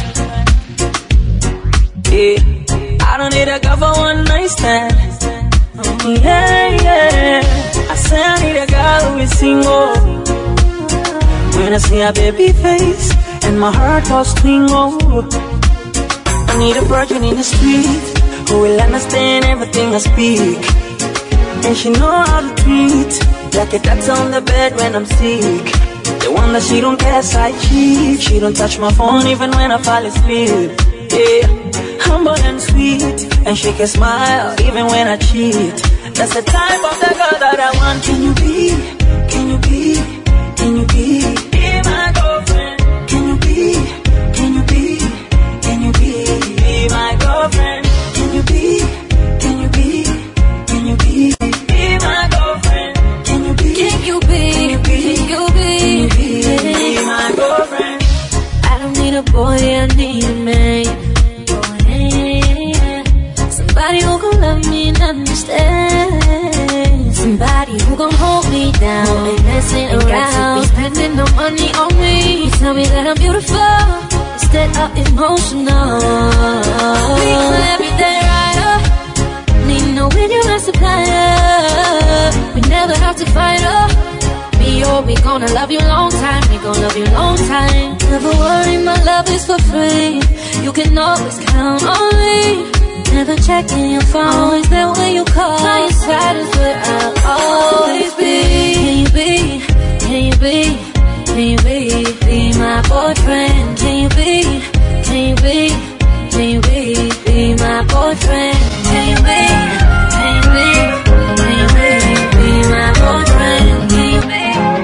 Yeah, I don't need a girl for one night stand. Yeah, yeah. I say I need a girl who is single. When I see a baby face and my heart goes tingle. I need a virgin in the street who will understand everything I speak. And she know how to treat Like a that's on the bed when I'm sick The one that she don't care I cheat She don't touch my phone even when I fall asleep Yeah, humble and sweet And she can smile even when I cheat That's the type of the girl that I want Can you be, can you be, can you be Be my girlfriend Can you be, can you be, can you be Be my girlfriend Can you be, can you be, can you be Be my girlfriend Can you be, Can you be? Can you be? be my girlfriend I don't need a boy, I need a man. Oh, yeah. Somebody who gon' love me and understand. Somebody who gon' hold me down. Ain't messing around. Be spending no money on me. You tell me that I'm beautiful instead of emotional. Be my everyday rider. Need no when you're a supplier. We never have to fight up. Me or we gonna love you long time. We gonna love you long time. Never worry, my love is for free. You can always count on me. Never checking your phone. Always there when you call. By your side is where I'll always be. Can you be? Can you be? Can you be? Be my boyfriend. Can you be? Can you be? Can you be? Be my boyfriend. Can you be? Can you be? Can you be? Be my boyfriend. Can you be?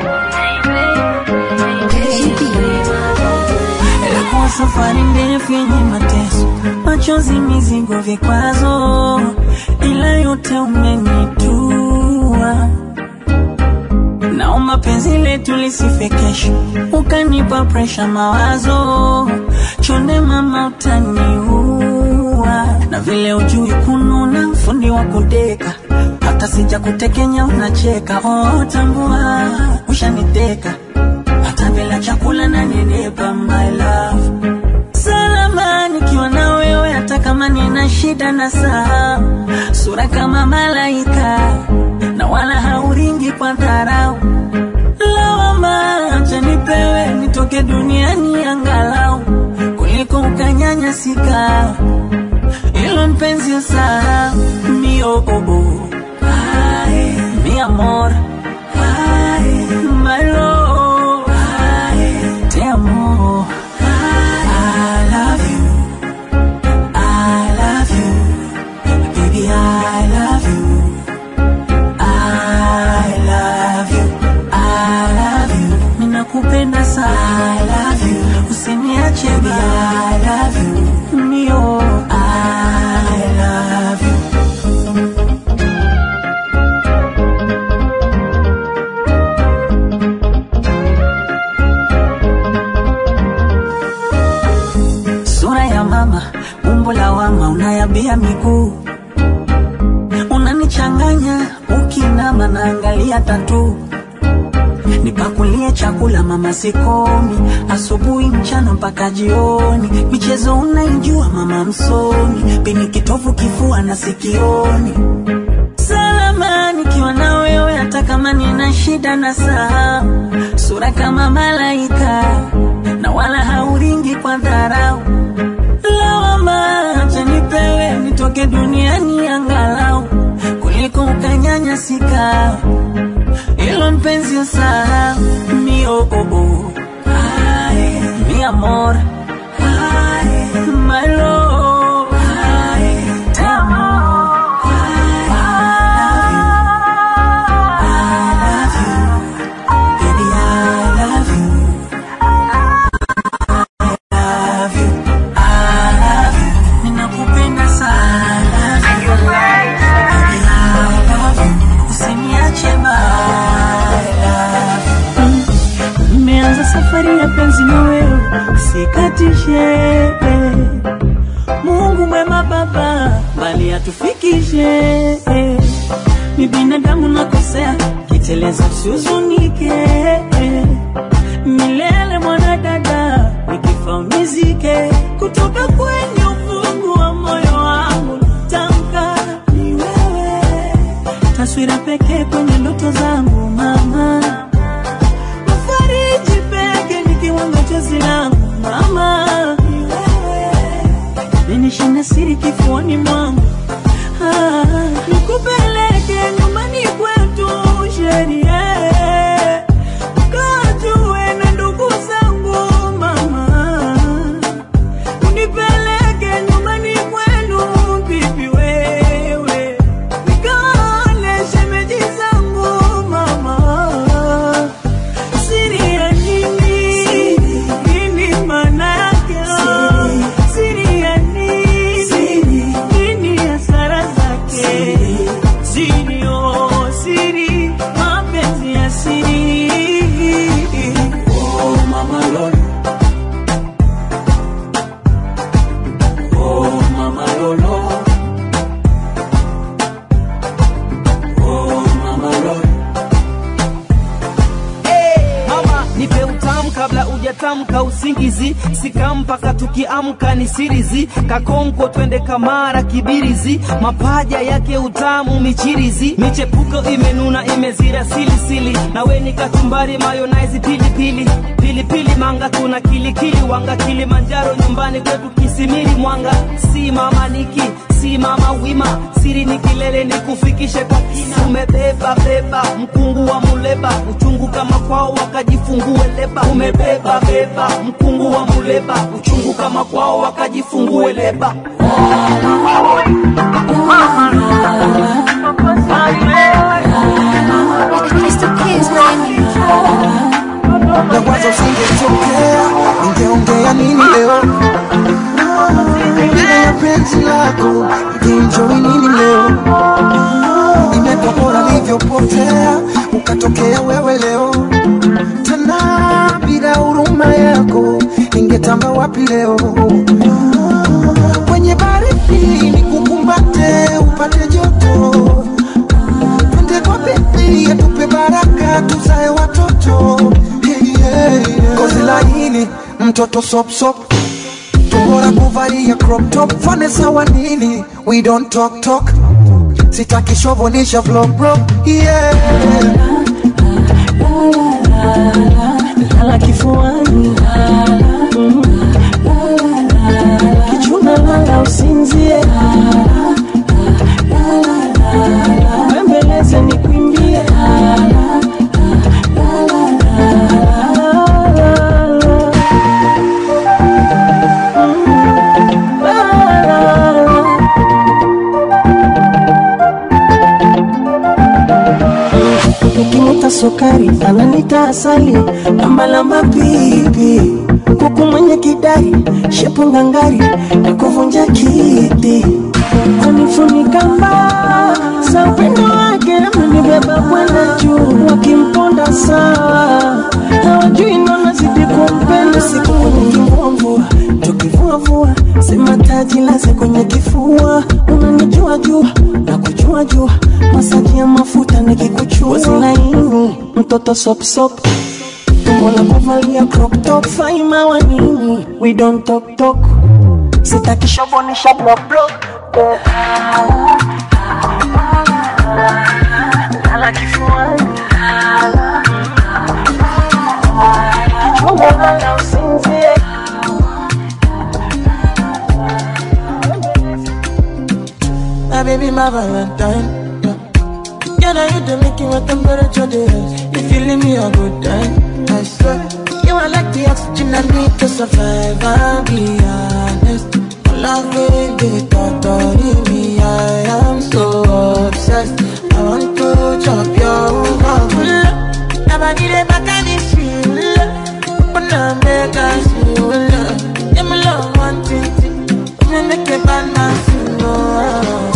Ilikuwa safari ndefu yenye mateso, machozi, mizigo, vikwazo, ila yote umenitua. Naomba penzi letu lisife kesho, ukanipa presha, mawazo chonde, mama utaniua, na vile ujui kununa, fundi wa kudeka, hata sija kutekenya unacheka. Oh, tambua ushaniteka hata bila chakula na nenepa my love salama nikiwa na wewe hata kama nina shida na saa sura kama malaika na wala hauringi kwa dharau lawama acha nipewe nitoke duniani angalau kuliko ukanyanyasika ilo mpenzi usahau mi oh, oh, oh. Ay, mi amor Ay, my love Ay, te amo I love you I love you baby I love you I love you I love you ninakupenda sana I love you usiniache baby I love you mio I love you sura ya mama, umbo la wama, unayabia miguu, unanichanganya ukinama, naangalia tatu nipakulie chakula mama sikomi, asubuhi mchana mpaka jioni, michezo unaijua mama msomi, pini kitovu kifua na sikioni salama nikiwa na wewe, hata kama nina shida na saa, sura kama malaika na wala hauringi kwa dharau. Lawama acha nipewe nitoke duniani angalau kuliko ukanyanyasika, ilo mpenzi usahau mi oh, oh, oh. Ay, mi amor Ay, my love Ay, te amo Ninakupenda sana. Baby, I love you. Usiniache bye. Nimeanza safari ya penzi na wewe, sikatishe. Mungu mwema Baba, mbali atufikishe. Ni binadamu nakosea, kiteleza usihuzunike. Milele mwanadada, nikifa unizike. Kutoka kwenye ufungu wa moyo wangu, tamka ni wewe, taswira pekee kwenye ndoto zangu mama fariji peke nikiwanga chozi langu mama, ni wewe ninishinda siri kifuani mwangu ah, nikupeleke nyumbani kwetu sherie kajue na ndugu zangu mama, unipeleke nyumbani kwenu bibi wewe, nikaone shemeji zangu mama Siri ya nini? Nini maana yake? Siri ya nini? Nini hasara zake? Siri, oh, siri, mapenzi ya siri. Oh, mama Lolo. Oh, mama Lolo. Oh, mama Lolo. mama nipe utamu kabla ujatamka usingizi sikampaka tukiamka ni sirizi kakonko twende kamara kibirizi mapaja yake utamu michirizi michepuko imenuna imezira silisili nawe ni kachumbari mayonaizi pilipili pilipili manga tuna kilikili wanga kilimanjaro nyumbani kwetu kisimiri mwanga si mama niki si mama wima siri ni kilele ni kufikishe kwa kina umebeba beba mkungu wa muleba uchungu kama kwao wakajifungue leba umebeba beba mkungu wa muleba uchungu kama kwao wakajifungue leba na wazo singetokea, ningeongea nini leo? Bila ya penzi lako, ningeenjoy nini leo? Imekuwa bora nilivyopotea, ukatokea wewe leo. Tena bila huruma yako, ningetamba wapi leo? Kwenye baridi nikukumbate, upate joto twende kwa bibi atupe baraka tuzae watoto hey, hey, yeah. Kozi laini mtoto sop sop tumbora kuvalia crop top fane sawa nini we don't talk talk sitaki shovonisha vlog bro yeah lala kifuani Mm. kichuna lala usinzie bembeleze nikwimbie Nikimuta sukari ananita asali lambalamba pipi kuku mwenye kidari shepu ngangari na kuvunja kiti anifunika mbaa za upendo wake amenibeba kwenda juu wakimponda sawa hawajui naona zidi kumpenda siku nikivuavua tukivuavua sema taji laze kwenye kifua unanijua jua na kujua wajua masaji ya mafuta nikikuchua laini mtoto sop sop tumbo la kuvalia crop top faima wa nini we don't talk talk sitaki shobonisha block block Lala kifuani Kichunga lala usinzie My baby, my Valentine. Yeah, now you the making my temperature rise. If you leave me a good time, I swear. You are like the oxygen I need to survive. I'll be honest. My love, baby, totally me. I am so obsessed. I want to chop your love. Never need a back and it's real. But now make us feel love. Yeah, my love, one thing. Me make a bad man feel love.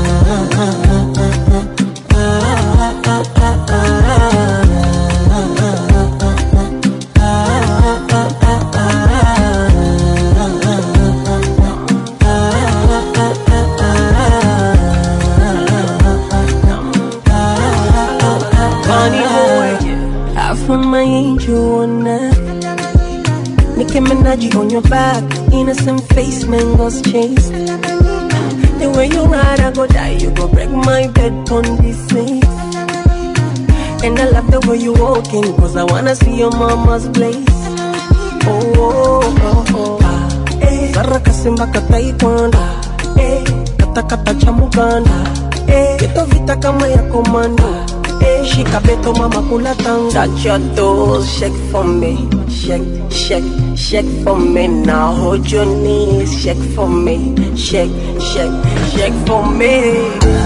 Funny boy, I found my angel on that. Nicki Minaj on your back, innocent face, mangoes chase. The way you ride, I go die, you go break my bed on this face. And I love the way you walking, cause I wanna see your mama's place. Oh, oh, oh, oh. Ah, eh. Saraka simba kataikanda, eh. Kata kata cha Muganda, eh. Kito vita kama ya komando, eh. Shika beto mama kula tanga. Touch your toes, shake for me, shake, shake, shake for me. Now hold your knees, shake for me, shake, shake, shake for me.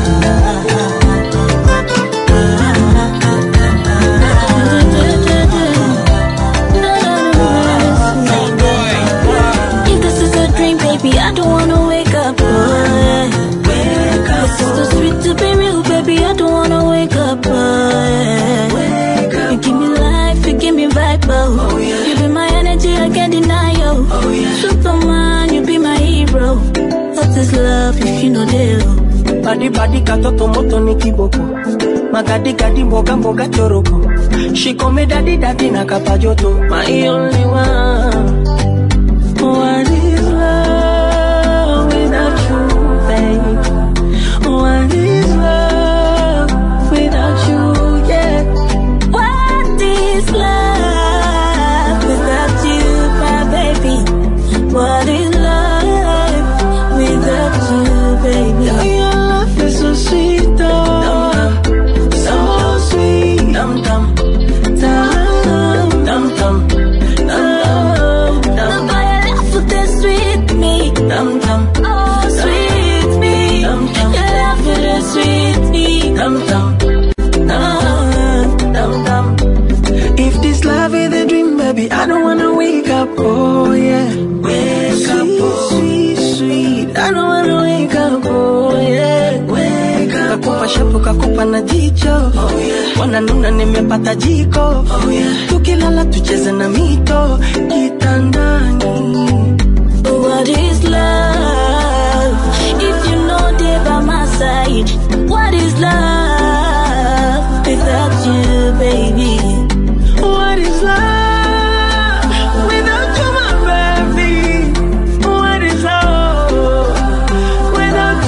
If this is a dream, baby, I don't wanna wake up. Boy. Wake up. This is too sweet to be real, baby. I don't wanna wake up. Boy. Wake up. You give me life, you give me vibe. Oh, yeah. You be my energy, I can't deny you. Oh, yeah. Superman, you be my hero. What is love if you know deal? Badi badi katoto moto ni kiboko magadi gadi mboga mboga choroko shikome dadi dadi na kapajoto my only one what is love without you babe what is love without you yeah What is love without you, my baby? What is love without you, baby? your love is so sweet oh so sweet dum dum dum dum dum dum dum Boy, your love is sweet me. dum dum Oh, sweet me. Dum, dum. Your love is sweet me. dum dum dum dum dum. If this love is a dream, baby, I don't wanna wake up. Oh yeah, wake up, oh. sweet, sweet. I don't wanna wake up. Oh yeah, wake up. Kakupa shapu, kakupa na jicho. Oh yeah, wananuna nimepata jiko. Oh yeah, tukilala tucheze na mito kitandani. What is love? If you know they by my side, what is love without you, baby? What is love without you, my baby? What is love without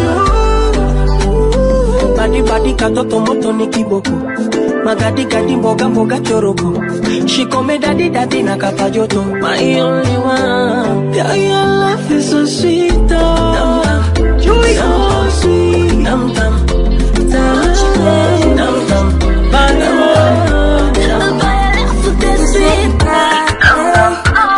you? Badi badi katoto moto ni kiboko magadi gadi mboga mboga choroko shikome dadi dadi na kapajoto my only one yeah, your love is so sweet oh. dum, dum. so sweet dum, dum. Dum, dum, dum. Dum, dum. Boy, your love is sweet me.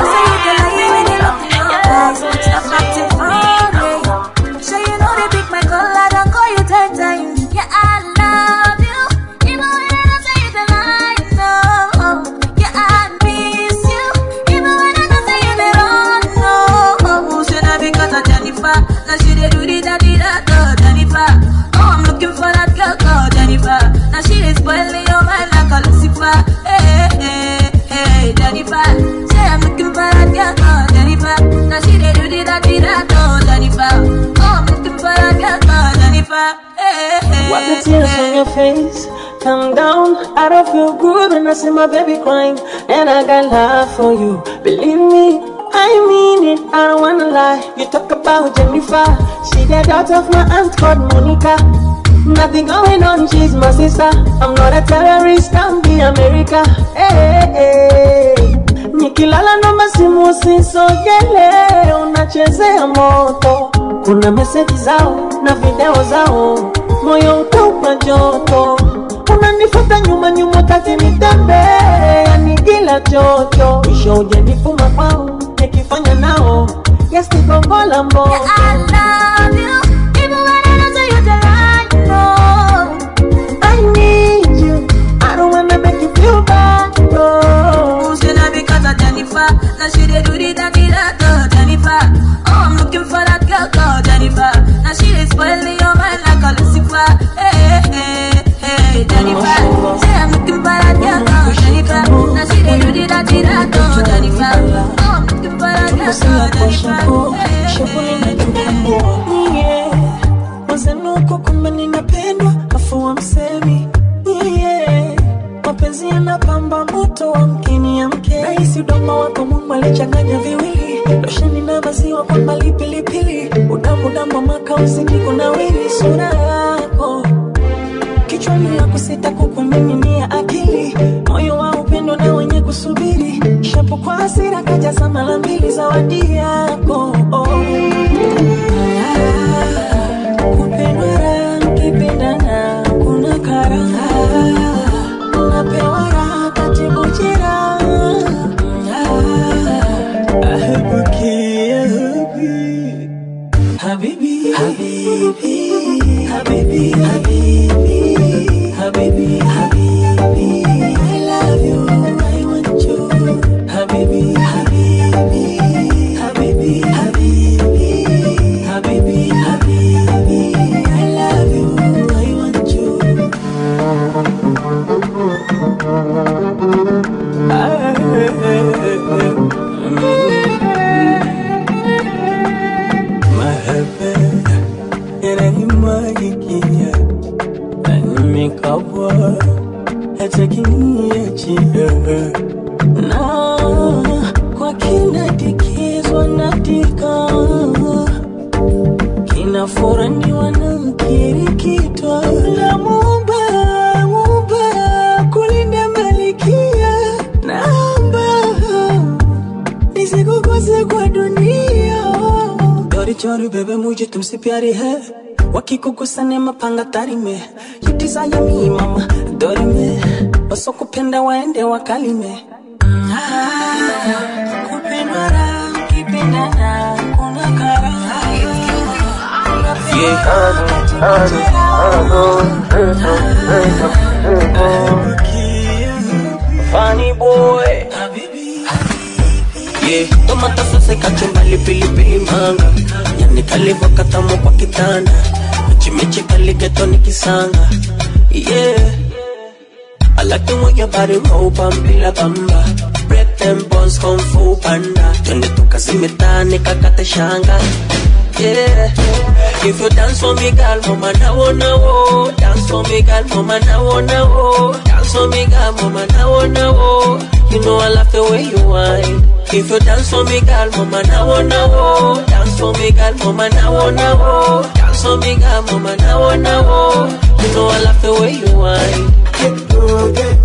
Now she is spoiling your mind like a Lucifer. Hey, hey, hey, Jennifer. Say I'm looking for that girl, oh, Jennifer. Now she dey do the that, the that, oh, Jennifer. Oh, I'm looking for that girl, oh, Jennifer. Hey, Wipe the tears from your face. Calm down, I don't feel good when I see my baby crying. And I got love for you. Believe me, I mean it. I don't wanna lie. You talk about Jennifer. She the daughter of my aunt called Monica. Nothing going on, she's my sister. I'm not a terrorist, I'm the America. Hey, hey, hey. Nikilala namba simu usisogele, unachezea moto. Kuna meseji zao na video zao, moyo utaupa joto. Unanifuata nyuma nyuma, kati nitembe, yani kila chocho. Mwisho ujanifuma kwao, nikifanya nao yasigongola mboto. I love you, even when I don't say you the right, no. I need you, I don't wanna make you feel bad, no. Say that because of Jennifer. Now she dey do the dirty that oh, Jennifer. Oh, I'm looking for that girl called Jennifer. Now she dey spoil me your mind like a Lucifer. Hey, hey, hey, Jennifer. Say I'm looking for that girl called Jennifer. Now she dey do the dirty that oh, Jennifer. Oh, I'm looking for that girl called Jennifer. Mazenuko kumbe ninapendwa afu wamsemi yeah. Mapenzi yanapamba moto wa mkini ya mke Rahisi udoma wako Mungu alichanganya viwili Losheni na maziwa kwa mbali pilipili Udamu damu maka usiku na wili sura yako Kichwani ya kusita kukumiminia akili Moyo wa upendo na wenye kusubiri Shapo kwa hasira kajaza mara mbili zawadi yako oh. Kupendwa raha mkipendana kuna karaha Unapewa raha katibu jeraha Ahabuki, ahabi Habibi, habibi Habibi, habibi Habibi, habibi I love you, I want you Habibi, habibi Habibi, habibi Habibi, habibi I love you, I want you Mahaba yananimwagikia na nimekabwa hata kiniachia na kwa kinadikizwa natika kinafuraniwa na mkirikitwa na mumba mumba kulinda malikia naomba nisikukose kwa dunia चोरी चोरी बेबे मुझे तुमसे प्यारी है वकी को गुस्सा ने mapanga tari me you desire me mama dori me wasokupenda waende wakalime kupendwa raha ukipendana kuna karaha Funny boy Yeah, tomata sasa kachumbali pilipili manga yani kalivo katamu kwa kitanda michimichi kaligeto nikisanga yeah I like the way your body roll pampila bamba break them bones kung fu panda twende tukazimetane kakate shanga yeah if you dance for me girl mama na wona wo dance for me girl mama na wona wo dance for me girl mama na wona wo you know I love the way you whine if you dance for me girl mama na wona wo dance for me girl mama na wona wo dance for me girl mama na wona wo you know I love the way you whine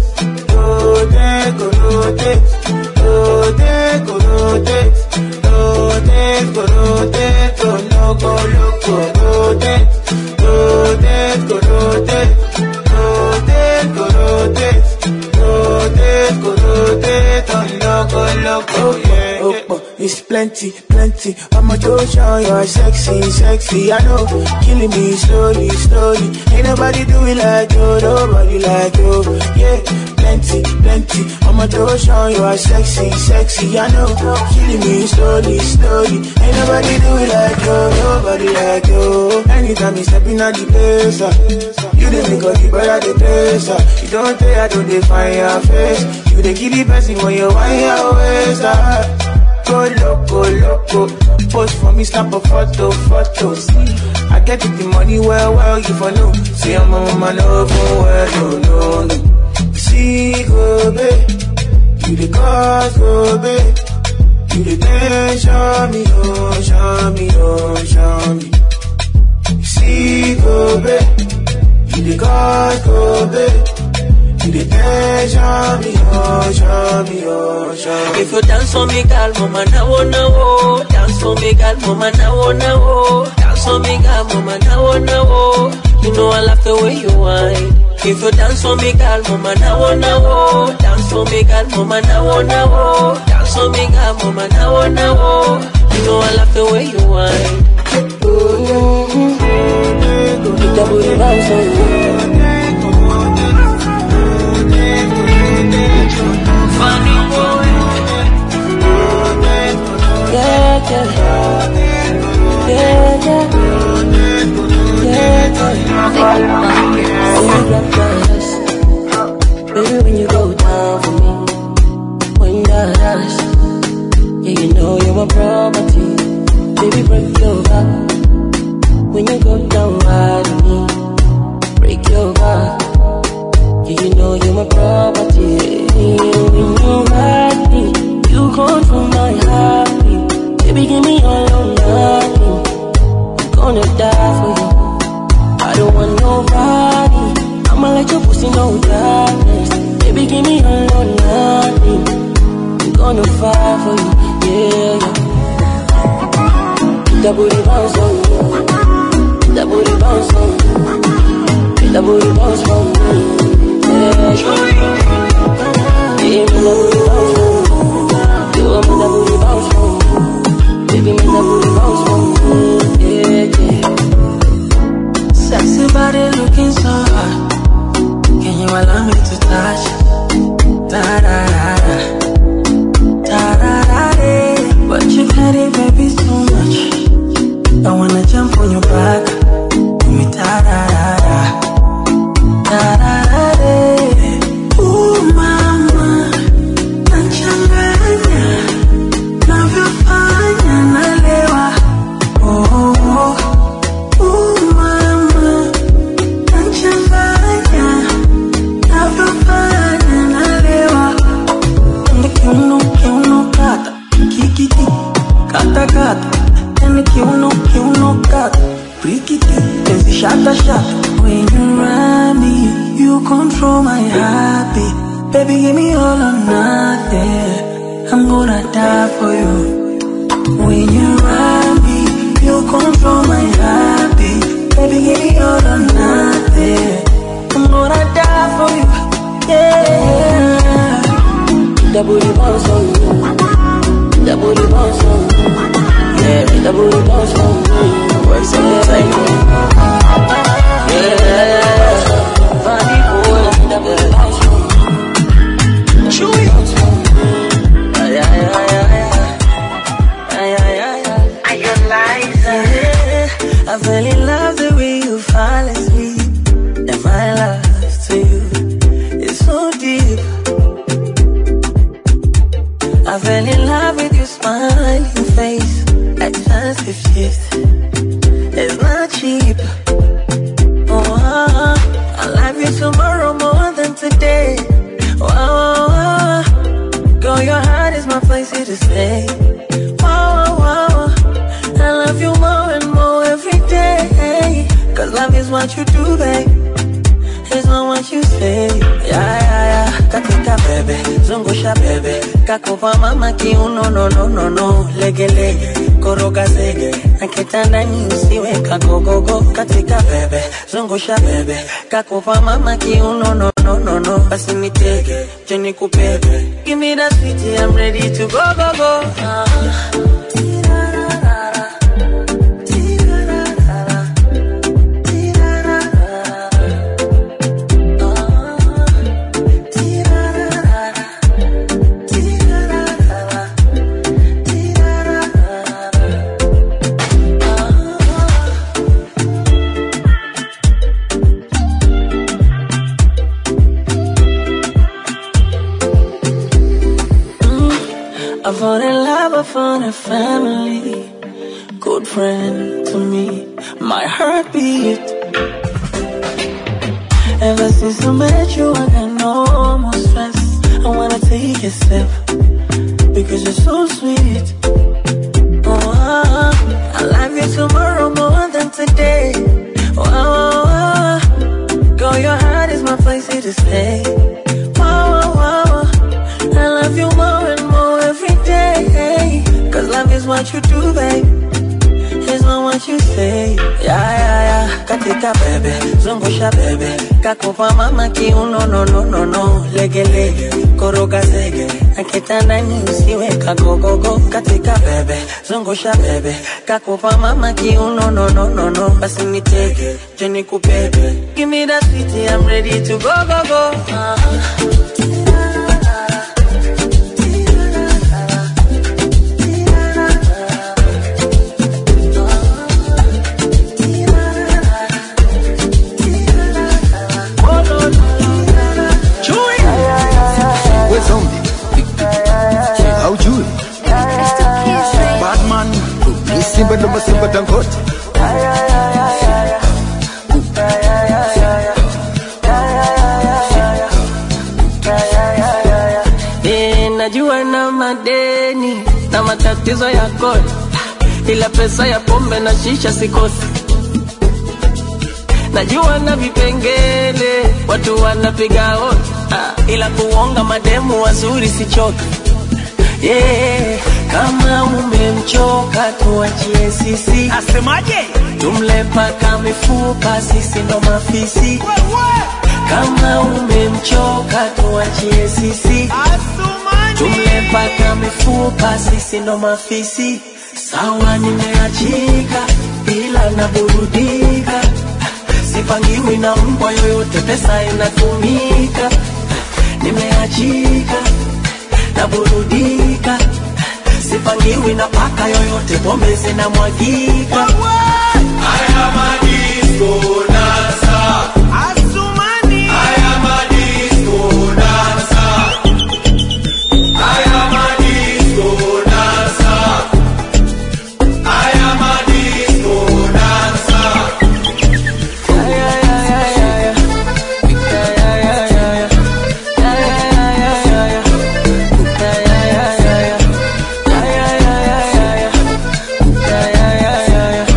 It's plenty, plenty. I'ma go show you're sexy, sexy. I know, killing me slowly, slowly. Ain't nobody do it like you, nobody like you. Yeah, plenty, plenty. I'ma go show you're sexy, sexy. I know, killing me slowly, slowly. Ain't nobody do it like you, nobody like you. Anytime you step in at the place, uh, you the make all the better the place. Uh, you don't tell, I don't define your face. You the kill the person when you want your waist. Uh, go loco, loco. post for me, snap a photo, photo. See, I get it, the money well, well, you for know. See, I'm a man over well, no, no, no. See, go, babe. You the cause, go, babe. You the dance, show me, oh, show me, oh, show me. See, go, babe. You the cause, go, babe. You the dance, show me, oh, show me, oh, show me. If you dance for me, girl, mama, now, oh, now, oh. Dance for me, girl, mama, now, oh, now, oh. Dance for me, girl, mama, now, oh, now, oh. You know I love the way you whine. If you dance for me, girl, mama, now, oh, now, oh. Dance for me, girl, mama, now, oh, now, oh. Dance for me, girl, mama, now, oh, now, oh. You know I love the way you whine. Pick up booty bounce on you. Funny boy. Yeah, yeah. Yeah, yeah. Yeah, yeah. When you get jealous, baby, when you go down for me, when you're jealous, yeah, you know you're my property. Baby, break your back. When you go down right on me, break your back. Yeah, you know you're my property. When you ride me, you control my heartbeat. Baby, give me all or nothing. I'm gonna die for you. I don't want nobody. I'ma let your pussy know darkness. Baby, give me all or nothing. I'm gonna fight for you. Yeah, yeah. That booty bounce on you. That booty bounce on you. That booty bounce for me. Yeah, yeah. Give me that booty bounce for me. You want me that booty bounce for me. Baby, me that booty bounce for me. Yeah, yeah. Sexy body looking so hot. Can you allow me to touch? Da da da da. Da da da da. But you petty, baby, too much. I wanna jump on your back. Give me da da da da. Da da da da. Ooh, mama. Nachanganya. Navyofanya nalewa. Oh, oh, oh. Ooh, mama. Nachanganya. Navyofanya nalewa. Ende kiuno, kiuno, kata. Kikiki. Kata, kata. Ende kiuno, kiuno, kata. Rikiti. Ezi shata, shata. When you ride me, you control my heartbeat. Baby, give me all or nothing. I'm gonna die for you. When you ride me, you control my heartbeat. Baby, give me all or nothing. I'm gonna die for you. Yeah. That booty bounce on you. That booty bounce on you. Yeah, that booty bounce on you. What's up, Tango? Yeah. Funny boy. That booty bounce on you. Chewy. Yeah, yeah, yeah, yeah. Yeah, yeah, yeah, yeah. I Yeah, I fell in love the way you fall asleep. And my love to you is so deep. I fell in love with your smiling face at first it shift. It's not cheap. Oh, I love you tomorrow more than today. Oh, oh, oh. girl, your heart is my place here to stay. Oh, oh, oh. I love you more and more every day. Cause love is what you do, babe. It's not what you say. Yeah, yeah, yeah. Katika bebe, zungusha bebe. Kakupa mama kiuno, no, no, no, no. Lege, lege, koroga zege. Na kitandani usiwe kagogogo. Katika bebe, zungusha bebe. Kakupa mama kiuno, no, no, no, no. Basi nitege, jeni kupebe. Give me that sweetie, I'm ready to go, go, go. Uh. I fall in love, I found a family. good friend to me, my heartbeat. Ever since I met you, I got no more stress. I wanna take a step because you're so sweet. Oh, I love you tomorrow more than today. Oh, oh, oh. girl, your heart is my place here to stay. Oh, oh, oh. I love you more and more every day. Cause love is what you do, babe. It's not what you say. Yeah, yeah, yeah. Katika bebe, zungusha bebe. Kakupa mama kiuno, no, no, no, no. Lege, lege, koroga zege. Akitandani usiwe kagogogo. Katika bebe, zungusha bebe. Kakupa mama kiuno, no, no, no, no. Basi nitege, je nikubebe. Give me that sweetie, I'm ready to go, go, go. Uh-huh. We zombie haujui Batman ni simba ndo masimba tangote Eh, najua na madeni na matatizo ya kodi, ila pesa ya pombe na shisha sikosi. Najua na vipengele watu wanapiga hodi, ah, ila kuonga mademu wazuri sichoki. Yeah, kama umemchoka tuachie sisi. Asemaje? Tumle paka mifupa, sisi ndo mafisi. Kama umemchoka tuachie sisi. Tumle paka mifupa, sisi ndo mafisi. Sawa, nimeachika ila naburudika, sipangiwi na mbwa yoyote, pesa inatumika. Nimeachika naburudika, sipangiwi na paka yoyote, pombe zinamwagika. Haya madisko dansa Asumani Haya madisko dansa Haya madisko dansa Haya madisko dansa Haya ya ya ya ya Haya ya ya ya Haya ya ya ya ya Haya ya ya ya Haya ya ya ya ya Haya ya ya ya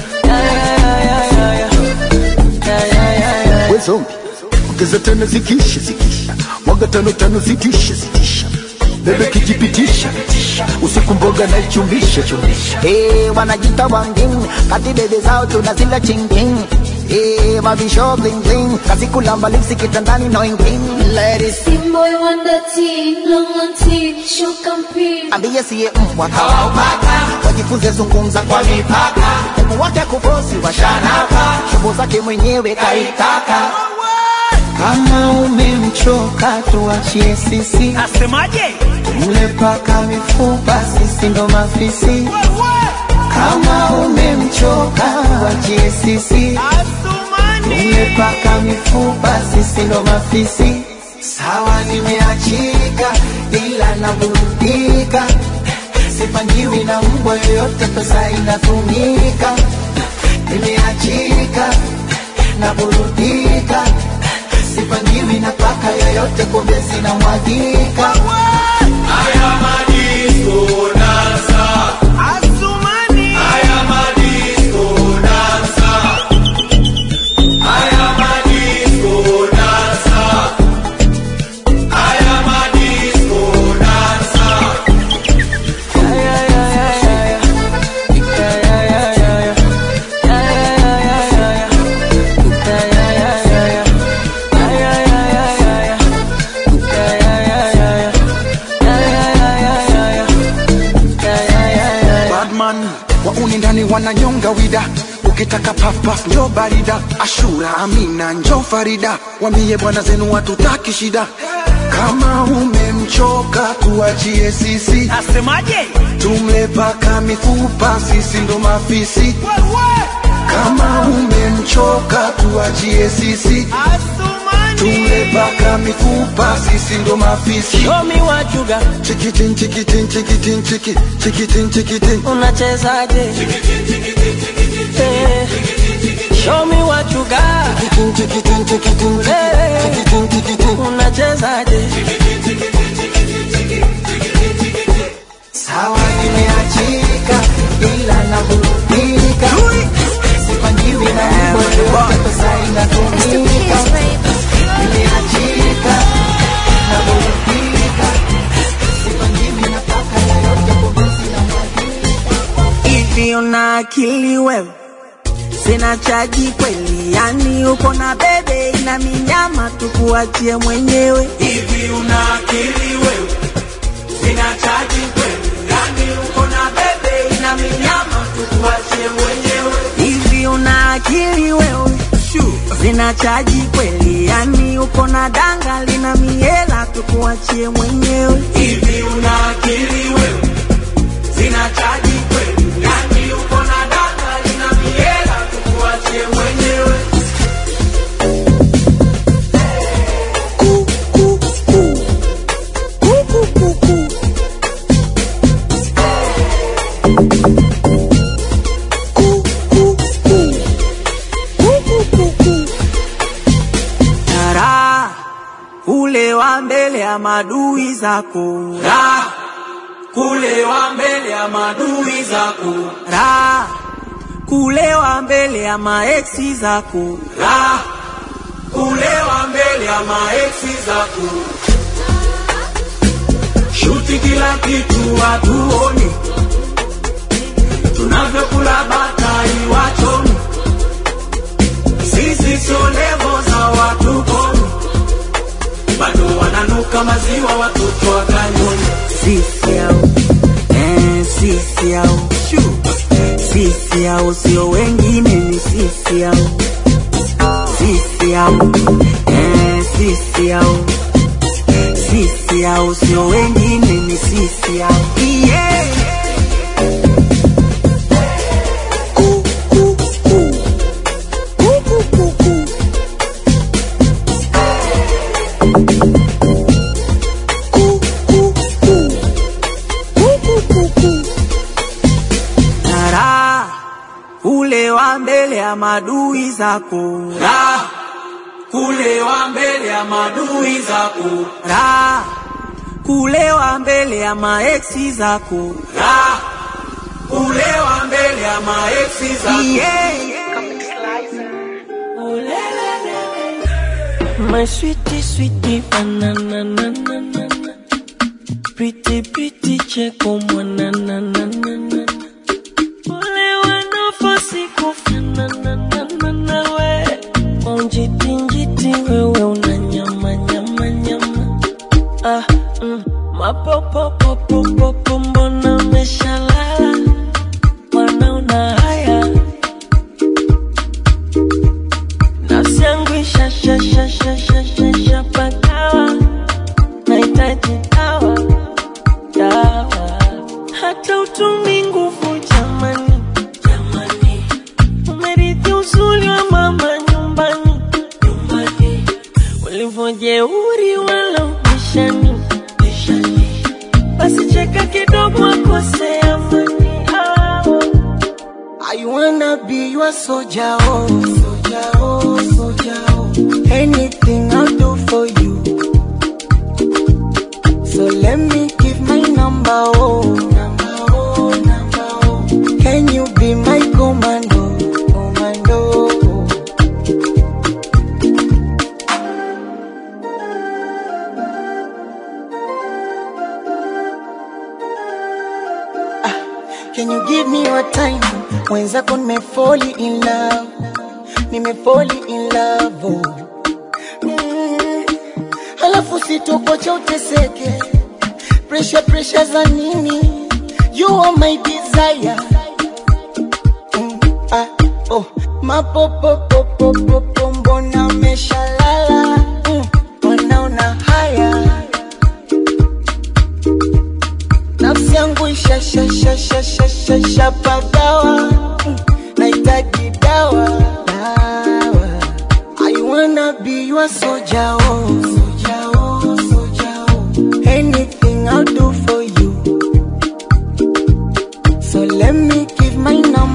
We zombie ongeza tano zikisha zikisha mwaga tano tano zitisha zitisha bebe kijipitisha usiku mboga na ichumbisha chumbisha Hey, wanajita wangin kati bebe zao tunazila chingin Hey, mavisho bling bling kazi kulamba lipsi kitandani no ingin Ladies Boy wonder tea, long on tea, shuka mpini ambie siye mbwa kawaupaka wajifunze zungumza kwa mipaka Hebu wake kufosi washanaka shobo zake mwenyewe kaitaka kama umemchoka tuachie sisi asemaje mle paka mifupa sisi ndo mafisi kama umemchoka tuachie sisi mle paka mifupa sisi ndo mafisi sawa nimeachika ila naburudika sipangiwi na mbwa yoyote pesa inatumika nimeachika naburudika sipangiwi na paka yoyote kumbe zinamwagika Haya madisko dansa Asumani Haya madisko dansa Haya madisko dansa Haya madisko dansa Haya ya ya ya ya Haya ya ya ya Haya ya ya ya Haya ya ya ya Haya ya ya ya ya Haya ya ya ya Badman wauni ndani wananyonga wida ukitaka pafpaf njo barida ashura amina njo farida wambie bwana zenu watutaki shida kama umemchoka tuachie sisi asemaje tumle paka mifupa sisi ndo mafisi kama umemchoka tuachie sisi tumle paka mifupa sisi ndo mafisi Show me what you got. chikitin chikitin chikitin chiki chikitin chikitin Unachezaje? Eh, Show me what you got. Eh, Unachezaje? Sawa nimeachika ila naburudika sipangiwi na mboyo pesa inatumika nimeachika naburudika sipangiwi na paka yoyote bombozi na Hivi una akili wewe? Sina chaji kweli, yani uko na bebe ina minyama, tukuachie mwenyewe. Hivi una akili wewe? Sina chaji kweli, yani uko na bebe ina minyama, tukuachie mwenyewe. Hivi una akili wewe? Sina chaji kweli, yani uko na danga lina miela, tukuachie mwenyewe. Hivi una akili wewe? Sina chaji kweli, yani uko na danga lina miela, tukuachie mwenyewe. Tara, ule wa mbele ya madui zako ra kule wa mbele ya madui zako ra kule wa mbele ya maeksi zako ra kule wa mbele ya maeksi zako shuti kila kitu watuone tunavyokula batai wachoni sisi sio levo za watu kono bado wananuka maziwa watoto wa kanyoni sisi au eh, sisi au sisi au sio wengine ni sisi au sisi au eh, sisi au sisi au sio wengine ni sisi au yeah. Tara, ule wa mbele ya madui zako ra kule wa mbele ya madui zako ra kule wa mbele ya maeksi zako ra kule wa mbele ya maeksi zako yeah. My sweetie, sweetie, banana, na, na, na, na. Pretty, pretty, cheko, mwana, na, na, na, na. Ole wanafosi kufanana na, na, na, we. Onjiti, njiti, wewe una nyama, nyama, nyama. Ah, mm. Mapopopopopopo, mbona umeshalala? Mbona una haya? Nafsi yangu isha sha sha sha sha sha sha pakawa, nahitaji dawa dawa, hata utumi nguvu jamani, jamani, umerithi uzuri wa mama nyumbani, nyumbani, ulivyojeuri wala ubishani, bishani, basi cheka kidogo akose amani, ah. I wanna be your soldier, oh, soldier, oh, soldier, oh. Anything I'll do for you. So let me give my number, oh, number, oh, number, oh. Can you be my commando, commando? Ah, Can you give me your time? Mwenzako nimefoli in love, nimefoli in love, oh. Mm. Halafu sitokocha uteseke, pressure pressure za nini? You are my desire. Mm. Ah, oh. Mapopopopopopo, mbona umeshalala? Mm. Wanaona haya nafsi yangu isha sha sha sha sha sha sha pagawa Mm, nahitaji dawa dawa I wanna be your soldier oh soldier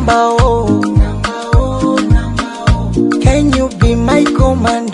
number oh. Can you be my commando?